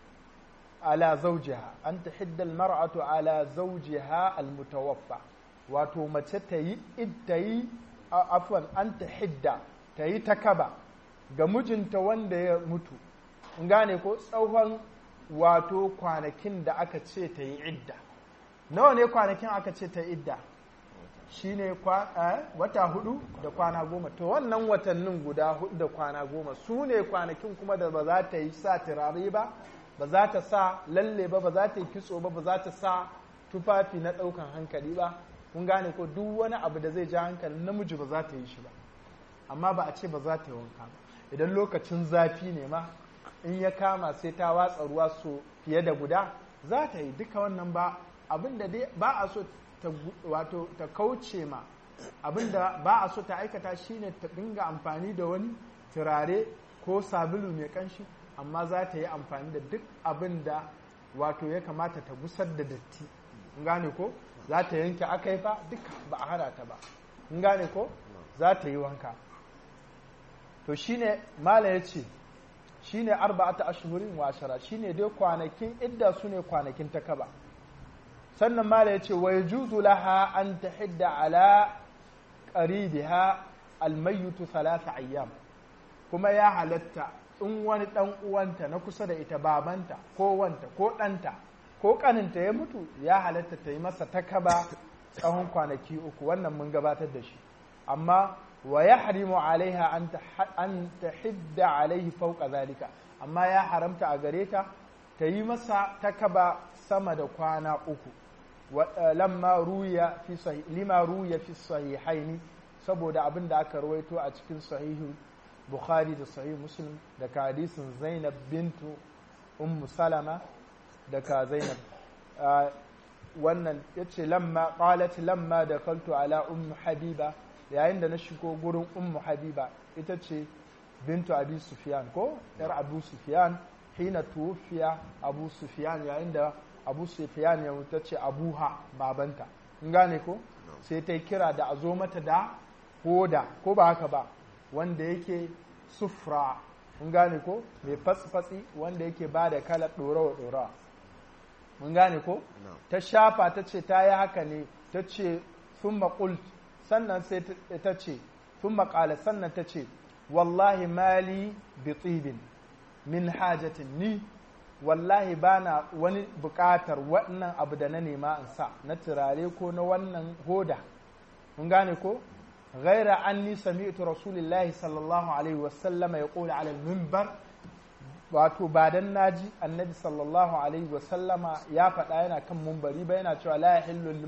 ala zawjiha an ta hidda almar'atu ala zawjiha almutawaffa wato mace ta yi ta yi afwan an ta hidda ta yi takaba ga mijinta wanda ya mutu in gane ko tsawon wato kwanakin da aka ce ta yi idda nawa ne kwanakin aka ce ta yi idda shi ne wata hudu da kwana goma to wannan watannin guda hudu da kwana goma su ne kwanakin kuma da ba za ta yi sa turare ba ba za ta sa lalle ba ba za ta yi kitso ba ba za ta sa tufafi na ɗaukan hankali ba kun gane ko duk wani abu da zai ja hankali namiji ba za ta yi shi ba amma ba a ce ba za ta yi wanka ba idan lokacin zafi ne ma in ya kama sai ta watsa ruwa so fiye da guda za ta yi duka wannan ba abin da dai ba a so ta wato ta kauce ma abin da ba a so ta aikata shine ta dinga amfani da wani turare ko sabulu mai kanshi amma za ta yi amfani da duk abin da wato ya kamata ta gusar da datti in gane ko za ta yanke akaifa duka ba a hana ta ba in gane ko za ta yi wanka to shine mala ya ce shine arba'ata ashhurin wa ashara shine dai kwanakin idda su ne kwanakin takaba sannan mala ya ce wa yajuzu laha an tahidda ala qaribiha almayyit thalatha ayyam kuma ya halatta in wani ɗan uwanta na kusa da ita babanta ko wanta ko ɗanta ko ƙaninta ya mutu ya halatta ta yi masa takaba tsawon kwanaki uku wannan mun gabatar da shi amma wa ya harimu alaiha an ta hidda alaihi fauka zalika amma ya haramta a gare ta ta yi masa takaba sama da kwana uku lamma ruya fi lima ruya fi sahihaini saboda abin da aka rawaito a cikin sahihu bukhari da sahih muslim daga hadisin zainab bintu ummu salama daga zainab wannan yace lamma qalat lamma dakaltu ala ummu habiba yayin da na shigo gurin ummu habiba ita ce bintu abi sufyan ko yar abu sufyan hina tuwfiya abu sufyan yayin da abu sufyan ya mutu ce abuha babanta in gane ko sai ta kira da a zo mata da hoda ko ba haka ba wanda yake sufra mun gane ko mai fatsi-fatsi wanda yake ba da kalar ɗorawa-ɗorawa mun gane ko ta shafa ta ce ta yi haka ne ta ce sun maƙult sannan sai ta ce sun maƙala sannan ta ce wallahi mali bi tsibin min hajatin ni wallahi ba na wani buƙatar wannan abu da na nema in sa na turare ko na wannan hoda mun gane ko غير أني سمعت رسول الله صلى الله عليه وسلم يقول على المنبر wato ba dan naji annabi sallallahu alaihi wasallama ya faɗa yana kan mumbari ba yana cewa la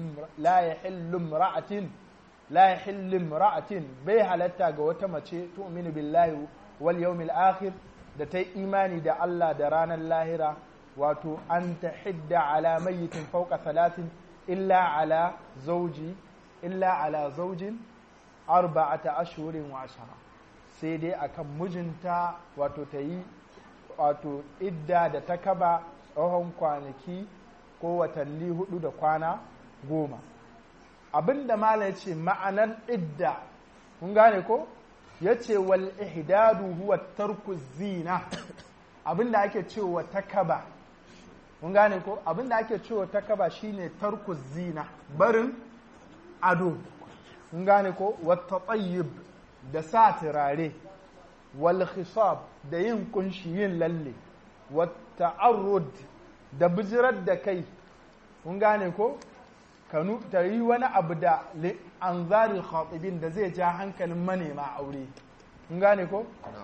yahillu imra'atin la yahillu imra'atin bai halatta ga wata mace tu'minu billahi wal yawmil akhir da ta imani da Allah da ranar lahira wato an tahidda ala mayyitin fawqa salatin illa ala zawji illa ala zawjin arba'ata ashhurin wa ashara sai dai akan mijinta wato ta yi wato idda da ta kaba tsohon kwanaki ko watanni hudu da kwana goma abinda mala ya ce ma'anar idda kun gane ko ya ce wal ihdadu huwa tarku zina abinda ake cewa ta kaba kun gane ko abinda ake cewa ta kaba shine tarku zina barin ado kun gane ko wata tsayib da sa turare wal khisab da yin kunshi yin lalle wata arrud da bijirar da kai kun gane ko kanu ta yi wani abu da an zari khatibin da zai ja hankalin manema aure kun gane ko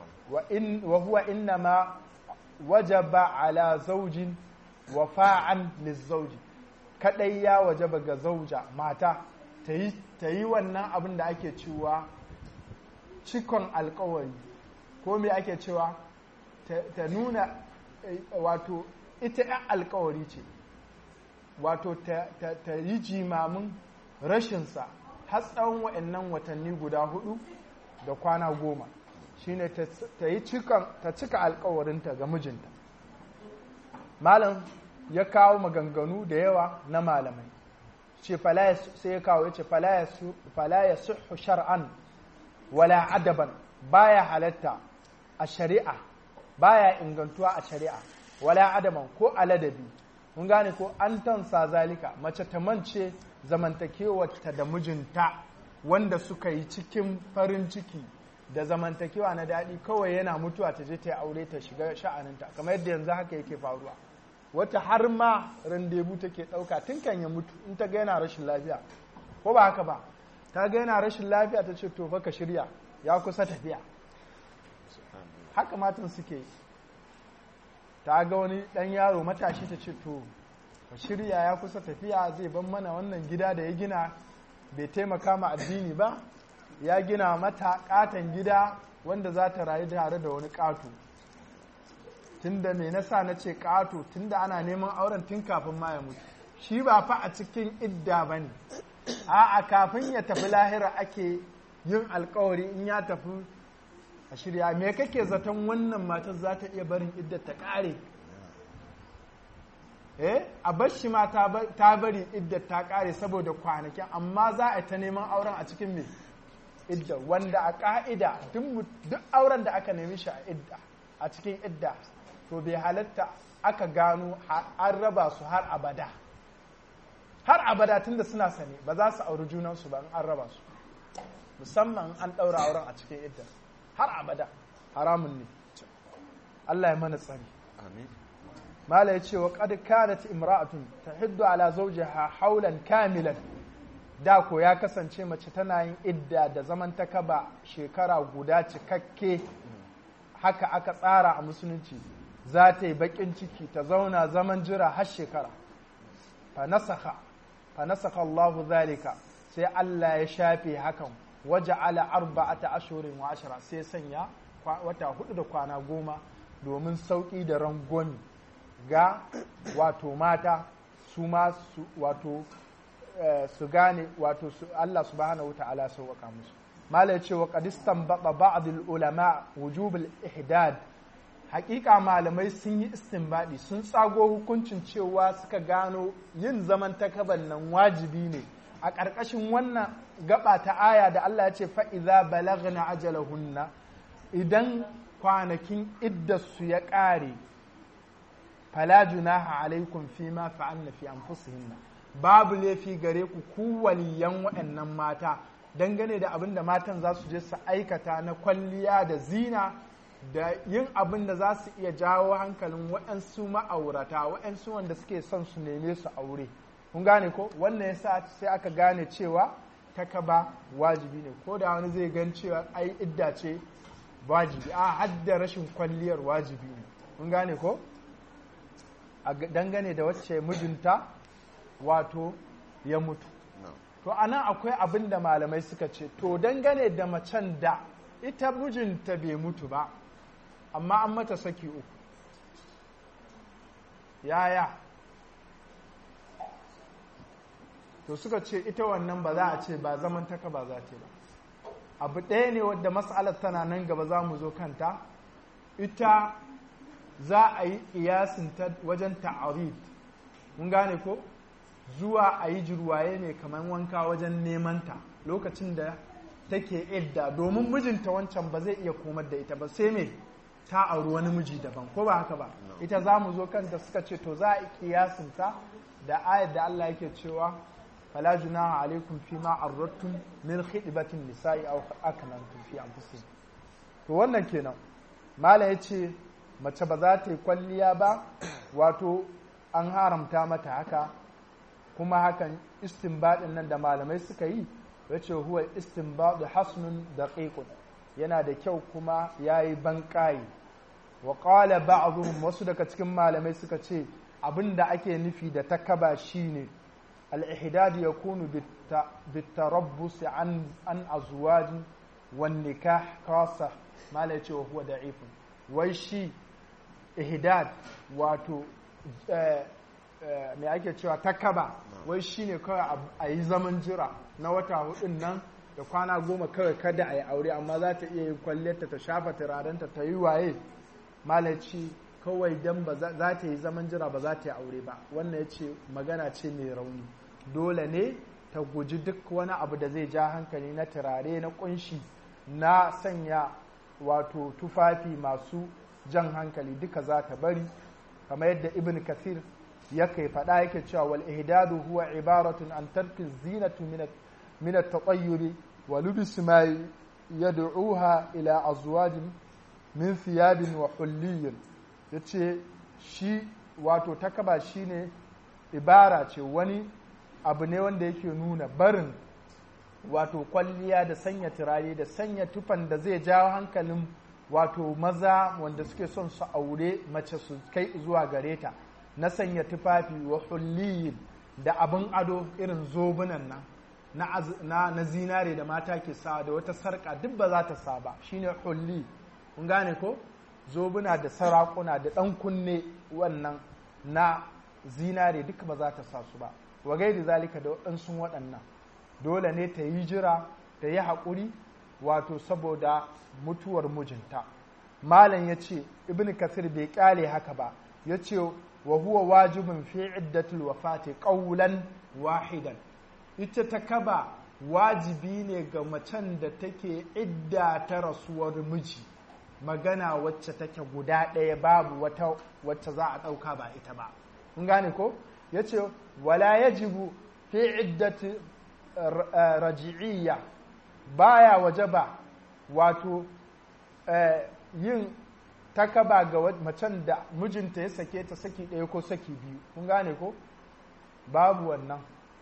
wa huwa inna ma wajaba ala zaujin wafa'an lizauji kadai ya wajaba ga zauja mata ta yi wannan abin da ake cewa cikon alkawari ko me ake cewa ta nuna wato ita yan alkawari ce wato ta yi jimamin rashinsa har tsawon wa'annan watanni guda hudu da kwana goma shine ta yi ta cika alkawarinta ga mijinta malam ya kawo maganganu da yawa na malamai ce sai ya kawo ya ce fala ya suhu shar'an wala adaban baya halatta a shari'a baya ingantuwa a shari'a wala adaban ko a ladabi mun gane ko an tansa zalika mace ta mance zamantakewarta da mijinta wanda suka yi cikin farin ciki da zamantakewa na daɗi kawai yana mutuwa ta je ta yi aure ta shiga sha'aninta kamar yadda yanzu haka yake faruwa wata har ma randebu take ɗauka tun kan ya mutu in ta ga yana rashin lafiya ko ba haka ba ta ga yana rashin lafiya ta ce to fa ka shirya ya kusa tafiya haka matan suke ta ga wani ɗan yaro matashi ta ce to ka shirya ya kusa tafiya zai ban mana wannan gida da ya gina bai taimaka ma addini ba ya gina mata katon gida wanda za ta rayu tare da wani ƙato tunda me nasa na ce ƙato tunda ana neman auren tun kafin ma ya mutu shi ba fa a cikin idda ba ne a kafin ya tafi lahira ake yin alkawari in ya tafi a shirya me kake zaton wannan matar za ta iya barin idda ta ƙare eh a bashi ma ta bari idda ta ƙare saboda kwanakin amma za a ta neman auren a cikin me idda wanda a ƙa'ida duk auren da aka nemi shi a idda a cikin idda to bai halatta aka gano an raba su har abada har abada tunda suna sane ba za su auri junansu ba in an raba su musamman an ɗaura auren a cikin idda har abada haramun ne Allah ya mana tsari amin mala ya ce wa qad kanat imra'atun tahiddu ala zawjiha haulan kamilan da ko ya kasance mace tana yin idda da zaman takaba shekara guda cikakke haka aka tsara a musulunci za ta yi bakin ciki ta zauna zaman jira har shekara fa nasakha fa nasakha Allahu zalika sai Allah ya shafe hakan waje ala arba'ata ashurin wa ashara sai sanya wata hudu da kwana goma domin sauki da rangwami ga wato mata su ma su wato su gane wato su Allah subhanahu wata'ala sauwaka musu mala ya ce wa qadistan baba ba'd ulama wujub al-ihdad hakika malamai sun yi istinbadi sun tsago hukuncin cewa suka gano yin zaman takaban nan wajibi ne a ƙarƙashin wannan gaba ta aya da Allah ya ce fa'iza balagna ajalahunna idan kwanakin iddarsu ya ƙare fala junaha alaikum fi ma fa'alna fi anfusihinna babu laifi gare ku ku waliyan waɗannan mata dangane da abin da matan za su je su aikata na kwalliya da zina da yin abin da za su iya jawo hankalin waɗansu ma'aurata waɗansu wanda suke son su neme su aure kun gane ko wannan yasa sai aka gane cewa takaba wajibi ne ko da wani zai gan cewa ai idda ce wajibi a hadda rashin kwalliyar wajibi ne kun gane ko a dangane da wacce mijinta wato ya mutu to anan akwai abin da malamai suka ce to dangane da macen da ita mijinta bai mutu ba amma an mata saki uku yaya to suka ce ita wannan ba za a ce ba zaman taka ba za ta ba abu ɗaya ne wadda matsalar tana nan gaba za mu zo kanta ita za a yi iyasin ta wajen ta'arid mun gane ko zuwa a yi jirwaye ne kamar wanka wajen nemanta lokacin da take idda domin mijinta wancan ba zai iya komar da ita ba sai me ta auri wani miji daban ko ba haka ba ita za mu zo kanta suka ce to za a yi kiyasinta da ayar da Allah yake cewa fala junaha alaikum fi ma arrattum min khidbatin nisa'i aw aknantum fi anfusikum to wannan kenan malam yace mace ba za ta yi kwalliya ba wato an haramta mata haka kuma hakan istinbadin nan da malamai suka yi yace huwa istinbadu hasnun daqiqun yana da kyau kuma yayi banƙayi wa qala ba'dhum wasu daga cikin malamai suka ce abinda ake nufi da takaba shine al-ihdad yakunu bitarabbus an an azwaj wan nikah khassa malai ce huwa da'ifun wai shi ihdad wato me ake cewa takaba wai shine kawai a yi zaman jira na wata hudun nan da kwana goma kawai kada a yi aure amma za ta iya yin kwalliyarta ta shafa turarenta ta yi waye malaci kawai dan ba za ta yi zaman jira ba za ta yi aure ba wannan ya ce magana ce mai rauni dole ne ta guji duk wani abu da zai ja hankali na turare na kunshi na sanya wato tufafi masu jan hankali duka za ta bari kamar yadda ibn kathir ya kai faɗa yake cewa wal ihdadu huwa ibaratun an tarki zinatu min at-tatayyuri wa lubis ma yad'uha ila azwajin min thiyabin wa hulliyin yace shi wato takaba shine ibara ce wani abu ne wanda yake nuna barin wato kwalliya da sanya turare da sanya tufan da zai jawo hankalin wato maza wanda suke son su aure mace su kai zuwa gare ta na sanya tufafi wa hulliyin da abin ado irin zobunan nan na, na, na zinare da mata ke sa da wata sarka duk ba za ta sa ba shine hulli kun gane ko zobuna da sarakuna da ɗan kunne wannan na zinare duka ba za ta sa su ba wa gaidi zalika da waɗansu waɗannan dole ne ta yi jira ta yi haƙuri wato saboda mutuwar mijinta malam ya ce ibn kasir bai ƙyale haka ba ya ce wa huwa wajibin fi iddatul wafati qawlan wahidan ita ta kaba wajibi ne ga macen da take idda ta rasuwar miji magana wacce take guda ɗaya babu wata wacce za a ɗauka ba ita ba kun gane ko ya ce wala yajibu fi iddati raji'iyya baya waje ba wato yin takaba ga macen da mijinta ya sake ta saki ɗaya ko saki biyu kun gane ko babu wannan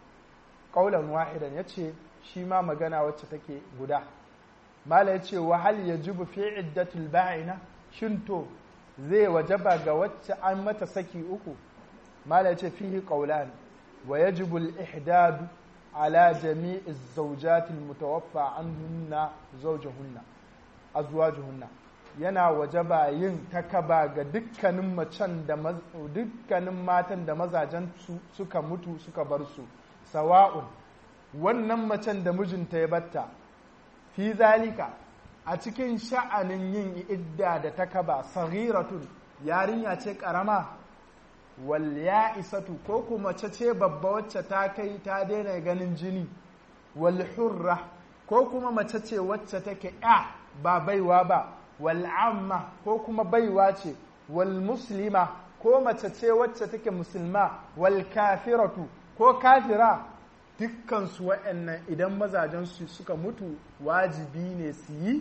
ƙaunar wahidan ya ce shi ma magana wacce take guda mala ya ce wahal ya jibu fi iddatul ba'ina shin to zai wajaba ga wacce an mata saki uku mala ya ce fihi qawlan wa yajibu al-ihdad ala jami'i az-zawjat al-mutawaffa anhunna zawjuhunna azwajuhunna yana wajaba yin takaba ga dukkanin macen da dukkanin matan da mazajen suka mutu suka bar su sawa'un wannan macen da mijinta ya batta fi zalika a cikin sha'anin yin idda da takaba saghiratun yarinya ce karama wal ya'isatu ko kuma mace ce babba wacce ta kai ta daina ganin jini wal hurra ko kuma mace ce wacce take ya ba baiwa ba wal amma ko kuma baiwa ce wal muslima ko mace ce wacce take musulma wal kafiratu ko kafira dukkansu waɗannan idan mazajensu suka mutu wajibi ne su yi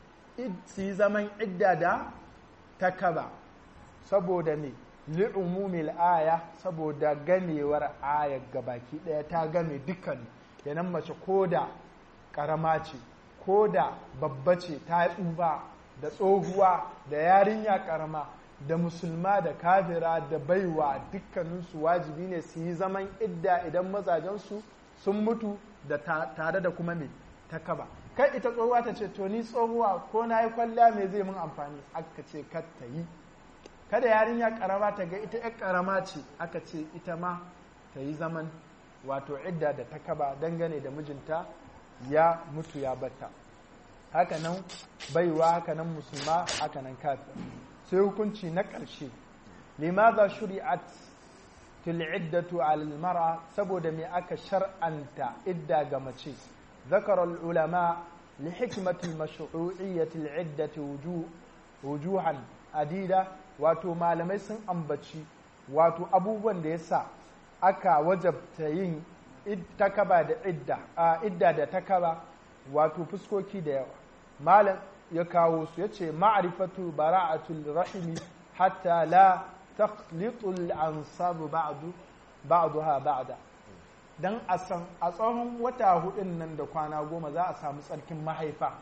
su yi zaman idda da takaba saboda me li'umumil aya saboda gamewar aya gabaki ɗaya ta game dukkan yanan mace ko da ƙarama ce ko da babba ce ta tsufa da tsohuwa da yarinya ƙarama da musulma da kafira da baiwa dukkaninsu wajibi ne su yi zaman idda idan mazajensu sun mutu da tare da kuma mai takaba kai ita tsohuwa ta ce to ni tsohuwa ko na yi kwalla mai zai mun amfani aka ce kar ta yi kada yarinya karama ta ga ita yar karama ce aka ce ita ma ta yi zaman wato idda da takaba dangane da mijinta ya mutu ya batta haka nan baiwa haka nan musulma haka nan kafir sai hukunci na ƙarshe limaza shuri'at til'iddatu alal mar'a saboda me aka shar'anta idda ga mace ذكر العلماء لحكمة المشروعية العدة وجوه وجوها عديدة wato malamai sun ambaci wato abubuwan da yasa aka wajabta yin takaba da idda a idda da takaba wato fuskoki da yawa malam ya kawo su yace ma'rifatu bara'atul rahimi hatta la takhlitul ansabu ba'du ba'daha ba'da dan a san a tsawon wata hudun nan da kwana goma za a samu tsarkin mahaifa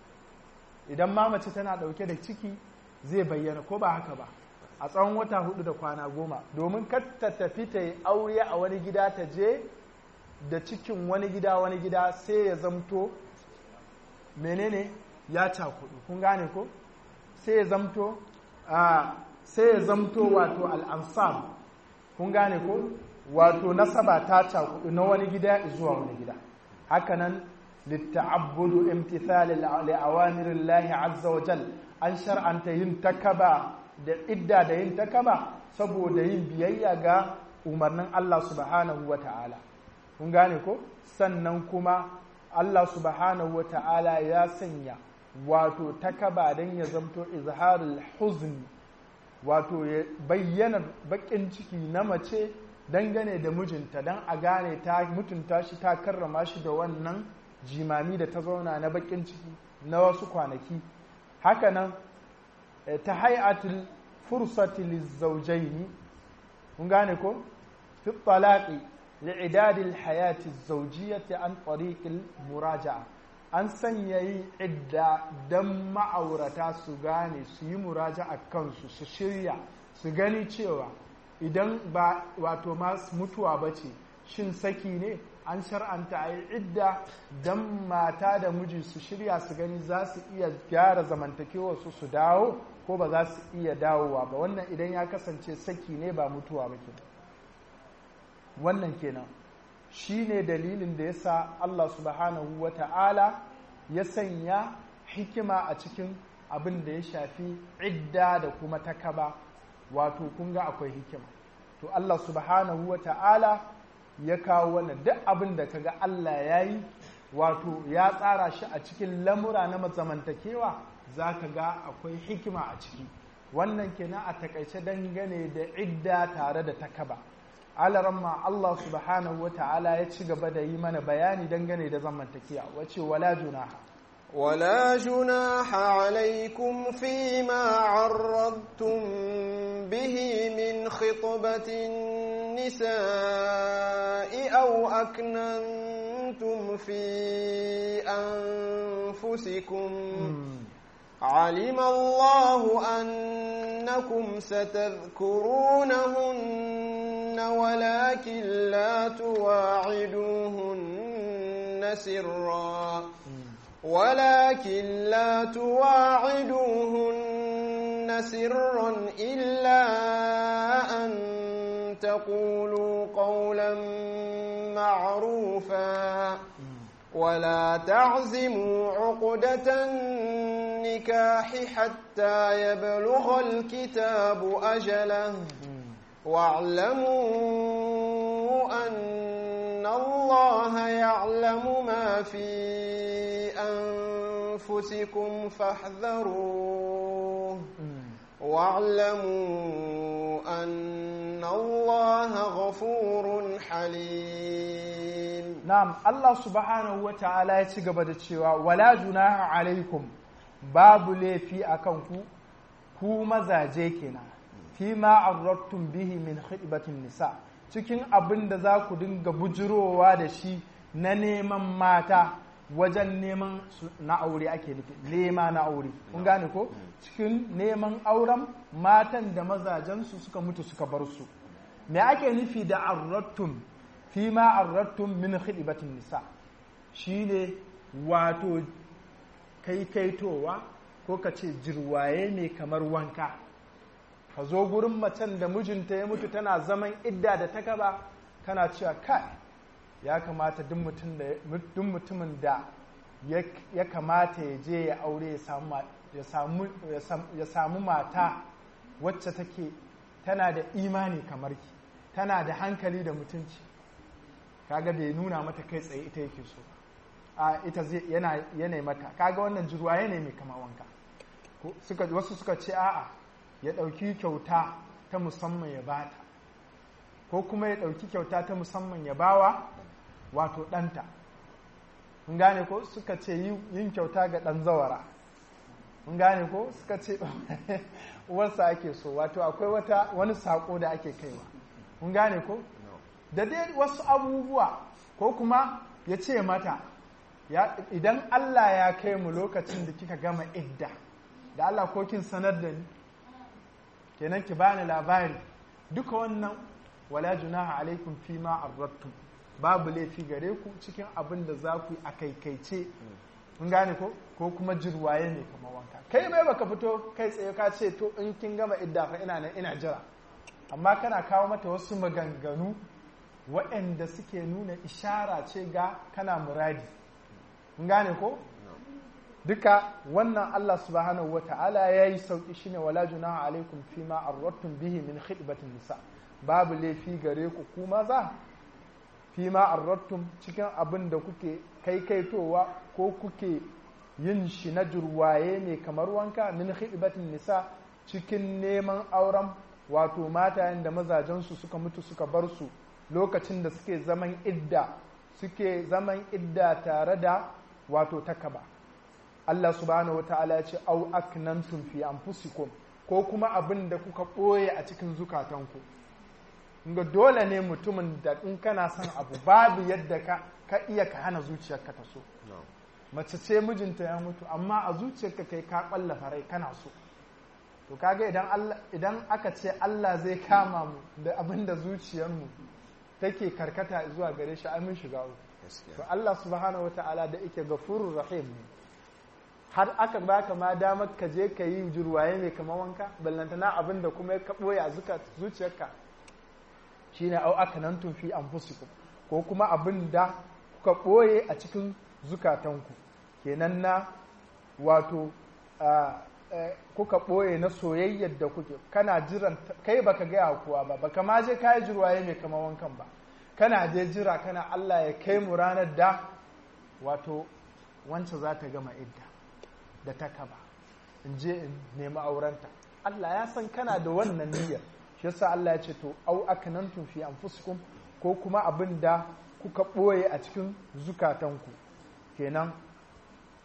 idan ma mace tana dauke da ciki zai bayyana ko ba haka ba a tsawon wata hudu da kwana goma domin kar ta tafi ta yi aure a wani gida ta je da cikin wani gida wani gida sai ya zamto menene ya cakudu kun gane ko sai ya zamto sai ya zamto wato al'ansam kun gane ko wato nasaba ta cakudu na wani gida zuwa wani gida hakanan litta'abbudu imtithal li'awamirillahi azza wa jal an shar'anta yin takaba da idda da yin takaba saboda yin biyayya ga umarnin Allah subhanahu wa ta'ala kun gane ko sannan kuma Allah subhanahu wa ta'ala ya sanya wato takaba don ya zamto izharul huzni wato ya bayyana bakin ciki na mace dangane da mijinta don a gane ta mutunta shi ta karrama shi da wannan jimami da ta zauna na bakin ciki na wasu kwanaki hakanan ta hay'atul fursati lizawjaini kun gane ko fi talaqi li'idad alhayati zawjiyyati an tariq muraja'a an sanya yi idda dan ma'aurata su gane su yi muraja'a kansu su shirya su gani cewa idan ba wato masu mutuwa ba ce shin saki ne an shar'anta a yi idda don mata da miji su shirya su gani za su iya gyara zamantakewarsu su dawo ko ba za su iya dawowa ba wannan idan ya kasance saki ne ba mutuwa ba ke wannan kenan shi ne dalilin da ya sa Allah subhanahu wa ta'ala ya sanya hikima a cikin abin da ya shafi idda da kuma takaba wato kun ga akwai hikima to Allah subhanahu wa ta'ala ya kawo wannan duk abin da kaga Allah ya yi wato ya tsara shi a cikin lamura na zamantakewa za ka ga akwai hikima a ciki wannan kenan a takaice dangane da idda tare da takaba alaramma Allah subhanahu wa ta'ala ya ci gaba da yi mana bayani dangane da zamantakewa wace wala junaha ولا جناح عليكم فيما عرضتم به من خطبة النساء أو أكننتم في أنفسكم علم الله أنكم ستذكرونهن ولكن لا تواعدوهن سرا ولكن لا تواعدوهن سرا إلا أن تقولوا قولا معروفا ولا تعزموا عقدة النكاح حتى يبلغ الكتاب أجله واعلموا أن الله يعلم ما في أنفسكم فاحذروه واعلموا أن الله غفور حليم na'am Allah subhanahu wa ta'ala ya ci gaba da cewa wala junaha alaikum babu laifi akan ku ku mazaje kenan fi ma arrattum bihi min khidbatin nisa cikin abin da za ku dinga bujirowa da shi na neman mata wajen neman su na aure ake nufi nema na aure kun gane ko cikin neman auren matan da mazajensu suka mutu suka bar su me ake nufi da arrattum fi ma arrattum min khidbatin nisa shine wato kaitowa ko ka ce jirwaye ne kamar wanka ka zo gurin macen da mijinta ya mutu tana zaman idda da ta gaba kana cewa kai ya kamata duk mutumin da ya kamata ya je ya aure ya samu mata wacce take tana da imani kamar ki tana da hankali da mutunci kaga bai nuna mata kai tsaye ita yake so a ita zai yana yana mata kaga wannan jirwaye ne mai kama wanka suka wasu suka ce a'a ya ɗauki kyauta ta musamman ya bata ko kuma ya ɗauki kyauta ta musamman ya bawa wato ɗanta mun gane ko suka ce yin kyauta ga ɗan zawara mun gane ko suka ce uwarsa ake so wato akwai wata wani saƙo da ake kaiwa mun gane ko da dai wasu abubuwa ko kuma ya ce mata idan Allah ya kai mu lokacin da kika gama idda da Allah ko kin sanar da ni kenan ki bani labari duka wannan wala junaha alaikum fi ma arrattum babu laifi gare ku cikin abin da za ku yi a kaikaice mun gane ko ko kuma jirwaye ne kamar wanka kai mai baka fito kai tsaye ka ce to in kin gama idda fa ina nan ina jira amma kana kawo mata wasu maganganu waɗanda suke nuna ishara ce ga kana muradi mun gane ko duka wannan Allah subhanahu wa ta'ala ya yi sauƙi shi ne wala junaha alaikum fi ma arrattum bihi min khidbatin nisa babu laifi gare ku ku maza fi ma arrattum cikin abin da kuke kaitowa ko kuke yin shi na jurwaye ne kamar wanka min khidbatin nisa cikin neman auren wato matayen da mazajensu suka mutu suka bar su lokacin da suke zaman idda suke zaman idda tare da wato takaba Allah subhanahu wata'ala ya ce au aknantum fi anfusikum ko kuma abin da kuka ɓoye a cikin zukatanku ga dole ne mutumin da in kana son abu babu yadda ka, ka iya ka hana zuciyarka ta so mace ce mijinta ya mutu amma a zuciyarka kai ka ƙwallafa rai kana so to kaga idan idan aka ce Allah zai kama mu da abin da zuciyarmu take karkata zuwa gare shi amin shiga to Allah subhanahu wata'ala da yake gafurur rahim ne har aka baka ma damar ka je ka yi jurwaye mai kama wanka ballantana abin da kuma ya ɓoye a zuciyarka shine au aka nan fi anfusikum ko kuma abin da kuka ɓoye a cikin zukatanku kenan na wato kuka ɓoye na soyayyar da kuke kana jiran kai baka gaya kuwa ba baka ma je kayi jurwaye mai kama wankan ba kana je jira kana Allah ya kai mu ranar da wato wancan za ta gama idda da ta kaba in je in nemi aurenta Allah ya san kana da wannan niyyar shi yasa Allah ya ce to au aknantum fi anfusikum ko kuma abin da kuka ɓoye a cikin zukatanku kenan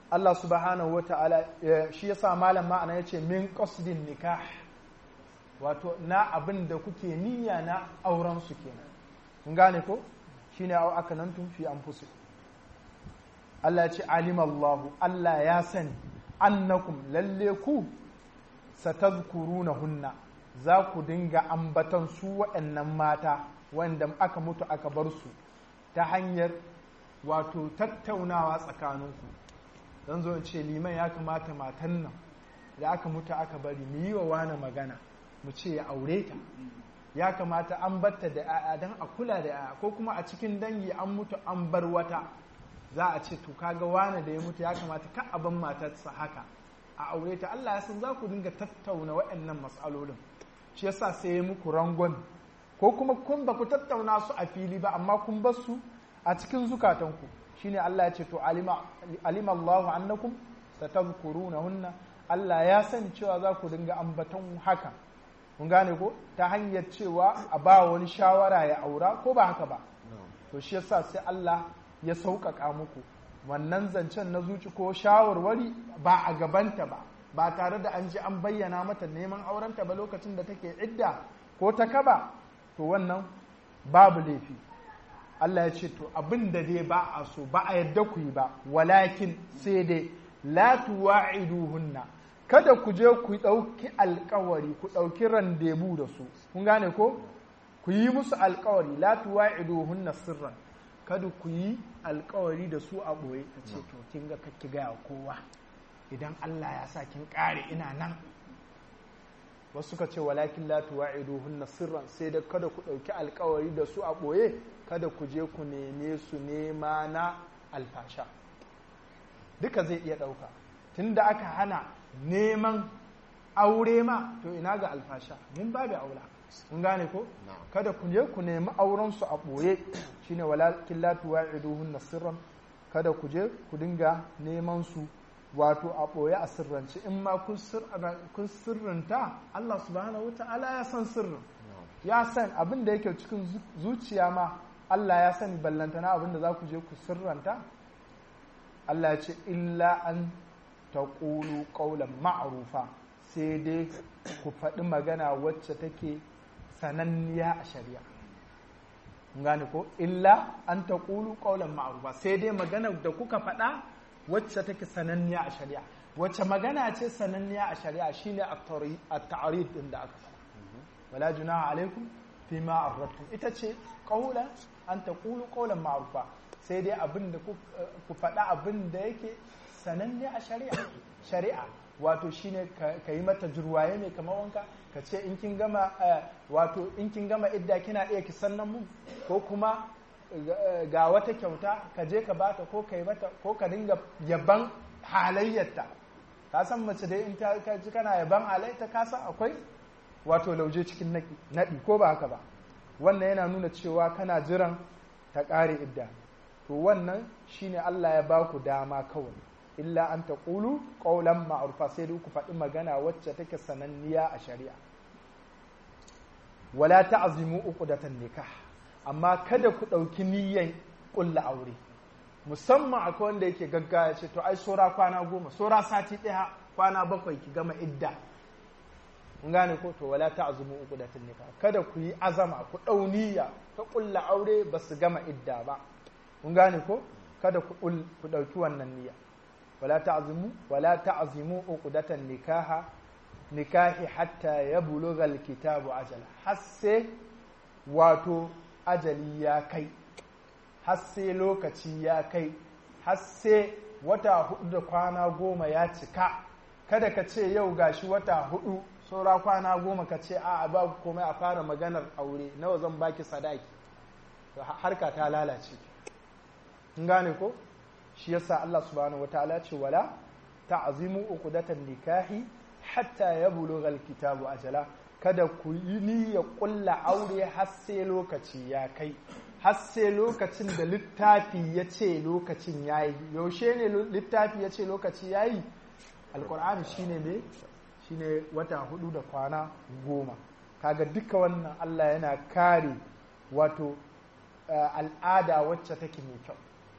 Allah subhanahu wa ta'ala shi yasa malam ma'ana yace min qasdin nikah wato na abin da kuke niyya na auren su kenan kun gane ko shine au aka nan tun fi anfusikum Allah ya ce alimallahu Allah ya sani annakum lalle ku satazkurunahunna za ku dinga ambatan su waɗannan mata wanda aka mutu aka bar su ta hanyar wato tattaunawa tsakaninku don zo ce liman ya kamata matan nan da aka mutu aka bari mu yi wa wani magana mu ce ya aure ta ya kamata an batta da 'ya'ya don a kula da 'ya'ya ko kuma a cikin dangi an mutu an bar wata za a ce to kaga wane da ya mutu ya kamata ka abin matarsa haka a aure ta Allah ya san za ku dinga tattauna waɗannan matsalolin shi yasa sai ya muku rangon ko kuma kun ba ku tattauna su a fili ba amma kun bar su a cikin zukatanku shine Allah ya ce to alima alima Allahu annakum satadhkurunahunna Allah ya san cewa za ku dinga ambaton haka kun gane ko ta hanyar cewa a ba wani shawara ya aura ko ba haka ba to shi yasa sai Allah ya sauƙaƙa muku wannan zancen na zuci ko shawarwari ba a gabanta ba ba tare da an ji an bayyana mata neman aurenta ba lokacin da take idda ko ta kaba to wannan babu laifi Allah ya ce to abin da dai ba a so ba a yadda ku yi ba walakin sai dai la tuwa'iduhunna kada ku je ku ɗauki alkawari ku ɗauki randebu da su kun gane ko ku yi musu alkawari la tuwa'iduhunna sirran kada ku yi alkawari da su a ɓoye ka ce to kin ga kakki gaya kowa idan Allah ya sa kin ƙare ina nan wasu suka ce walakin la tuwa'iduhunna sirran sai da kada ku ɗauki alkawari da su a ɓoye kada ku je ku neme su nema na alfasha duka zai iya ɗauka tunda aka hana neman aure ma to ina ga alfasha mun babu aula mun gane ko kada ku je ku nemi auren su a ɓoye shine walakin la tuwa'iduhunna sirran kada ku je ku dinga neman su wato a ɓoye a sirrance in ma kun sirrinta Allah subhanahu wa ta'ala ya san sirrin ya san abin da yake cikin zuciya ma Allah ya sani ballantana abin da za ku je ku sirranta Allah ya ce illa an taƙulu ƙaunar ma'arufa sai dai ku faɗi magana wacce take sananniya a shari'a gane ko illa an taƙulu ƙaunar ma'arufa sai dai magana da kuka faɗa wacce take sananniya a shari'a wacce magana ce sananniya a shari'a shine a ta'arid din da aka faɗa wala junaha alaikum fi ma arrabtum ita ce ƙaula an taqulu qawlan ma'rufa sai dai abin da ku faɗa abin da yake sananne a shari'a shari'a wato shine ka yi mata jurwaye mai kamar wanka ka ce in kin gama wato in kin gama idda kina iya ki sannan mun ko kuma ga wata kyauta ka je ka bata ko ka yi mata ko ka dinga yaban halayyarta ka san mace dai in ta ji kana yaban halayyarta ka san akwai wato lauje cikin naɗi ko ba haka ba wannan yana nuna cewa kana jiran ta ƙare idda to wannan shine Allah ya ba ku dama kawai illa an ta ƙulu ƙaulan ma'arufa sai dai ku faɗi magana wacce take sananniya a shari'a wala ta'zimu uqdatan nikah amma kada ku ɗauki niyyan ƙulla aure musamman akwai wanda yake gaggaya ce to ai sora kwana goma sora sati ɗaya kwana bakwai ki gama idda mun gane ko to wala ta'zumu uqdatan nikah kada ku yi azama ku ɗau niyya ta ƙulla aure ba su gama idda ba mun gane ko kada ku ku ɗauki wannan niyya wala ta'zumu wala ta'zimu uqdatan nikaha nikahi hatta yablugha alkitabu ajala har sai wato ajali ya kai har sai lokaci ya kai har sai wata hudu da kwana goma ya cika kada ka ce yau gashi wata hudu saura kwana goma ka ce a ba komai a fara maganar aure nawa zan baki sadaki harka ta lalace in gane ko shi yasa Allah subhanahu wataala ce wala ta'zimu uqdatan nikahi hatta yablugha alkitabu ajala kada ku yi niyyar kulla aure har sai lokaci ya kai har sai lokacin da littafi ya ce lokacin ya yi yaushe ne littafi ya ce lokaci ya yi alkur'ani shine ne shine wata hudu da kwana goma kaga duka wannan allah yana kare wato al'ada wacce take mai kyau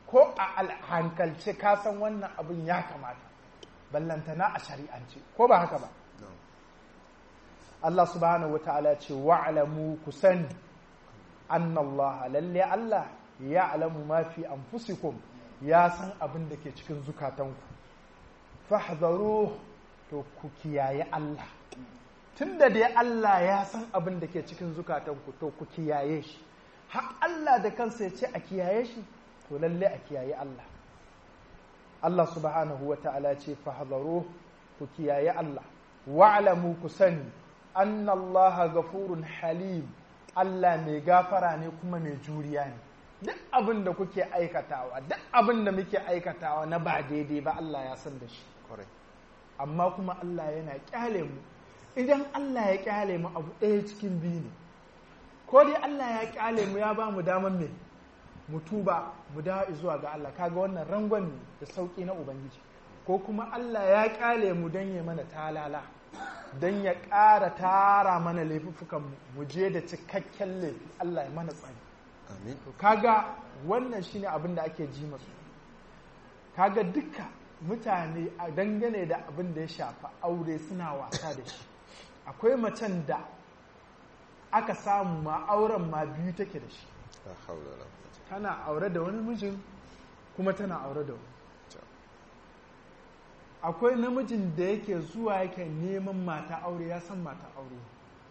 ko a hankalce ka san wannan abin ya kamata ballantana a shari'ance ko ba haka ba Allah subhanahu wa ta'ala ce wa'alamu ku sani annallaha lalle Allah ya alamu ma fi anfusikum ya san abin da ke cikin zukatanku fahzaru to ku kiyaye Allah tunda dai Allah ya san abin da ke cikin zukatanku to ku kiyaye shi har Allah da kansa ya ce a kiyaye shi to lalle a kiyaye Allah Allah subhanahu wa ta'ala ce fahzaru ku kiyaye Allah wa'lamu ku sani anna Allah gafurun halim Allah mai gafara ne kuma mai juriya ne duk abin da kuke aikatawa duk abin da muke aikatawa na ba daidai ba Allah ya san da shi amma kuma Allah yana kyale mu idan Allah ya kyale mu abu ɗaya cikin biyu ne ko dai Allah ya kyale mu ya ba mu damar me mu tuba mu dawo zuwa ga Allah kaga wannan rangon ne da sauki na ubangiji ko kuma Allah ya kyale mu don ya mana talala don ya ƙara tara mana laifuffukan mu je da cikakken laifi Allah ya mana tsari amin kaga wannan shine abin da ake ji masu kaga duka mutane a dangane da abin da ya shafa aure suna wasa da shi akwai macen da aka samu ma auren ma biyu take da shi la haula wala quwwata tana aure da wani mijin kuma tana aure da wani akwai namijin da yake zuwa yake neman mata aure ya san mata aure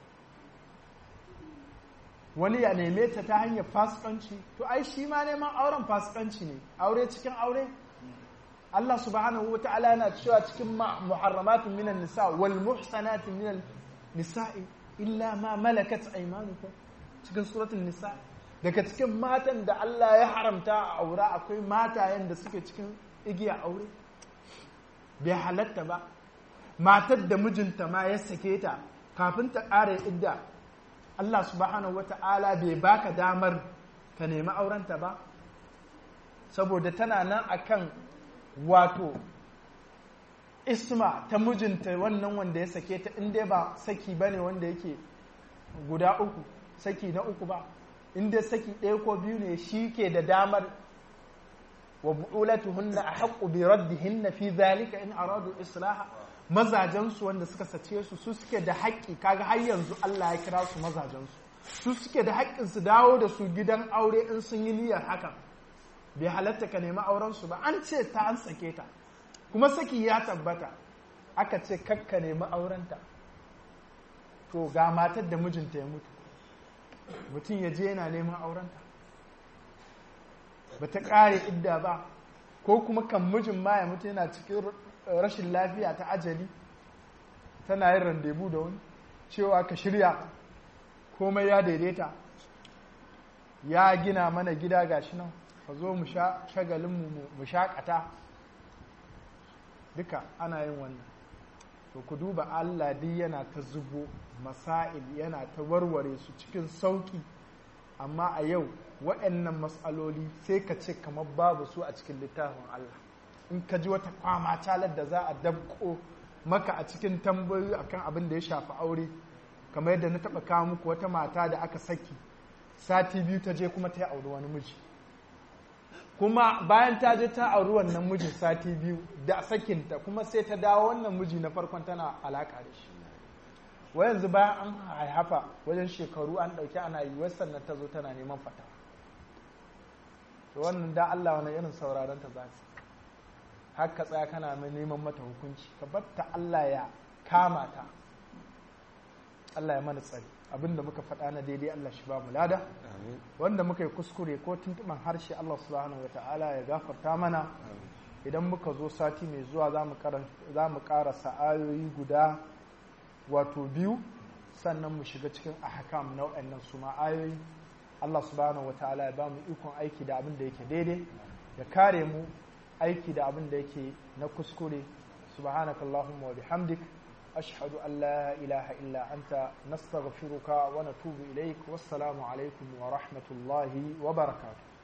wani ya neme ta ta hanyar fasikanci to ai shi ma neman auren fasikanci ne aure cikin aure Allah subhanahu wa ta'ala yana cewa cikin muharramatun minan nisa wal muhsanatin minan nisa'i illa ma malakat aymanukum cikin suratul nisa daga cikin matan da Allah ya haramta a aure akwai matayen da suke cikin igiya aure bai halatta ba matar da mijinta ma ya sake ta kafin ta ƙara idda Allah subhanahu wa ta'ala bai baka damar ka nemi aurenta ba saboda tana nan akan wato isma ta mijinta wannan wanda ya sake ta inda ba saki ba ne wanda yake guda uku saki na uku ba inda saki ɗaya ko biyu ne shi ke da damar wa bu'ulatuhunna a haƙƙu bi raddihinna fi zalika in aradu islaha mazajensu wanda suka sace su su suke da haƙƙi kaga har yanzu Allah ya kira su mazajensu su suke da haƙƙin su dawo da su gidan aure in sun yi niyyar hakan bai halatta ka nemi auren su ba an ce ta an sake ta kuma saki ya tabbata aka ce kakka nemi aurenta to ga matar da mijinta ya mutu mutum ya je yana neman aurenta ba ta ƙare idda ba ko kuma kan mijin ma ya mutu yana cikin rashin lafiya ta ajali tana yin randebu da wani cewa ka shirya komai ya daidaita ya gina mana gida gashi nan ka zo mu sha shagalinmu mu shaƙata duka ana yin wannan to ku duba Allah duk yana ta zubo masail yana ta warware su cikin sauki amma a yau waɗannan matsaloli sai ka ce kamar babu su a cikin littafin Allah in ka ji wata kwama calar da za a dabko maka a cikin tambayoyi akan abin da ya shafi aure kamar yadda na taɓa kawo muku wata mata da aka saki sati biyu ta je kuma ta yi auri wani miji kuma bayan ta je ta auri wannan mijin sati biyu da sakinta kuma sai ta dawo wannan miji na farkon tana alaka da shi wa yanzu bayan an haihafa wajen shekaru an ɗauki ana yi wasu sannan ta zo tana neman fata to wannan da Allah wani irin sauraron ta za su haka tsaya kana mai neman mata hukunci ka batta Allah ya kama ta Allah ya mana tsari abinda muka faɗa na daidai Allah shi ba mu lada amin wanda muka yi kuskure ko tuntuɓan harshe Allah subhanahu wa ta'ala ya gafarta mana idan muka zo sati mai zuwa za mu ƙarasa ayoyi guda wato biyu sannan mu shiga cikin ahkam na waɗannan su ma ayoyi Allah subhanahu wa ta'ala ya ba mu ikon aiki da abin da yake daidai ya kare mu aiki da abin da yake na kuskure subhanakallahumma wa bihamdik أشهد أن لا إله إلا أنت نستغفرك ونتوب إليك والسلام عليكم ورحمة الله وبركاته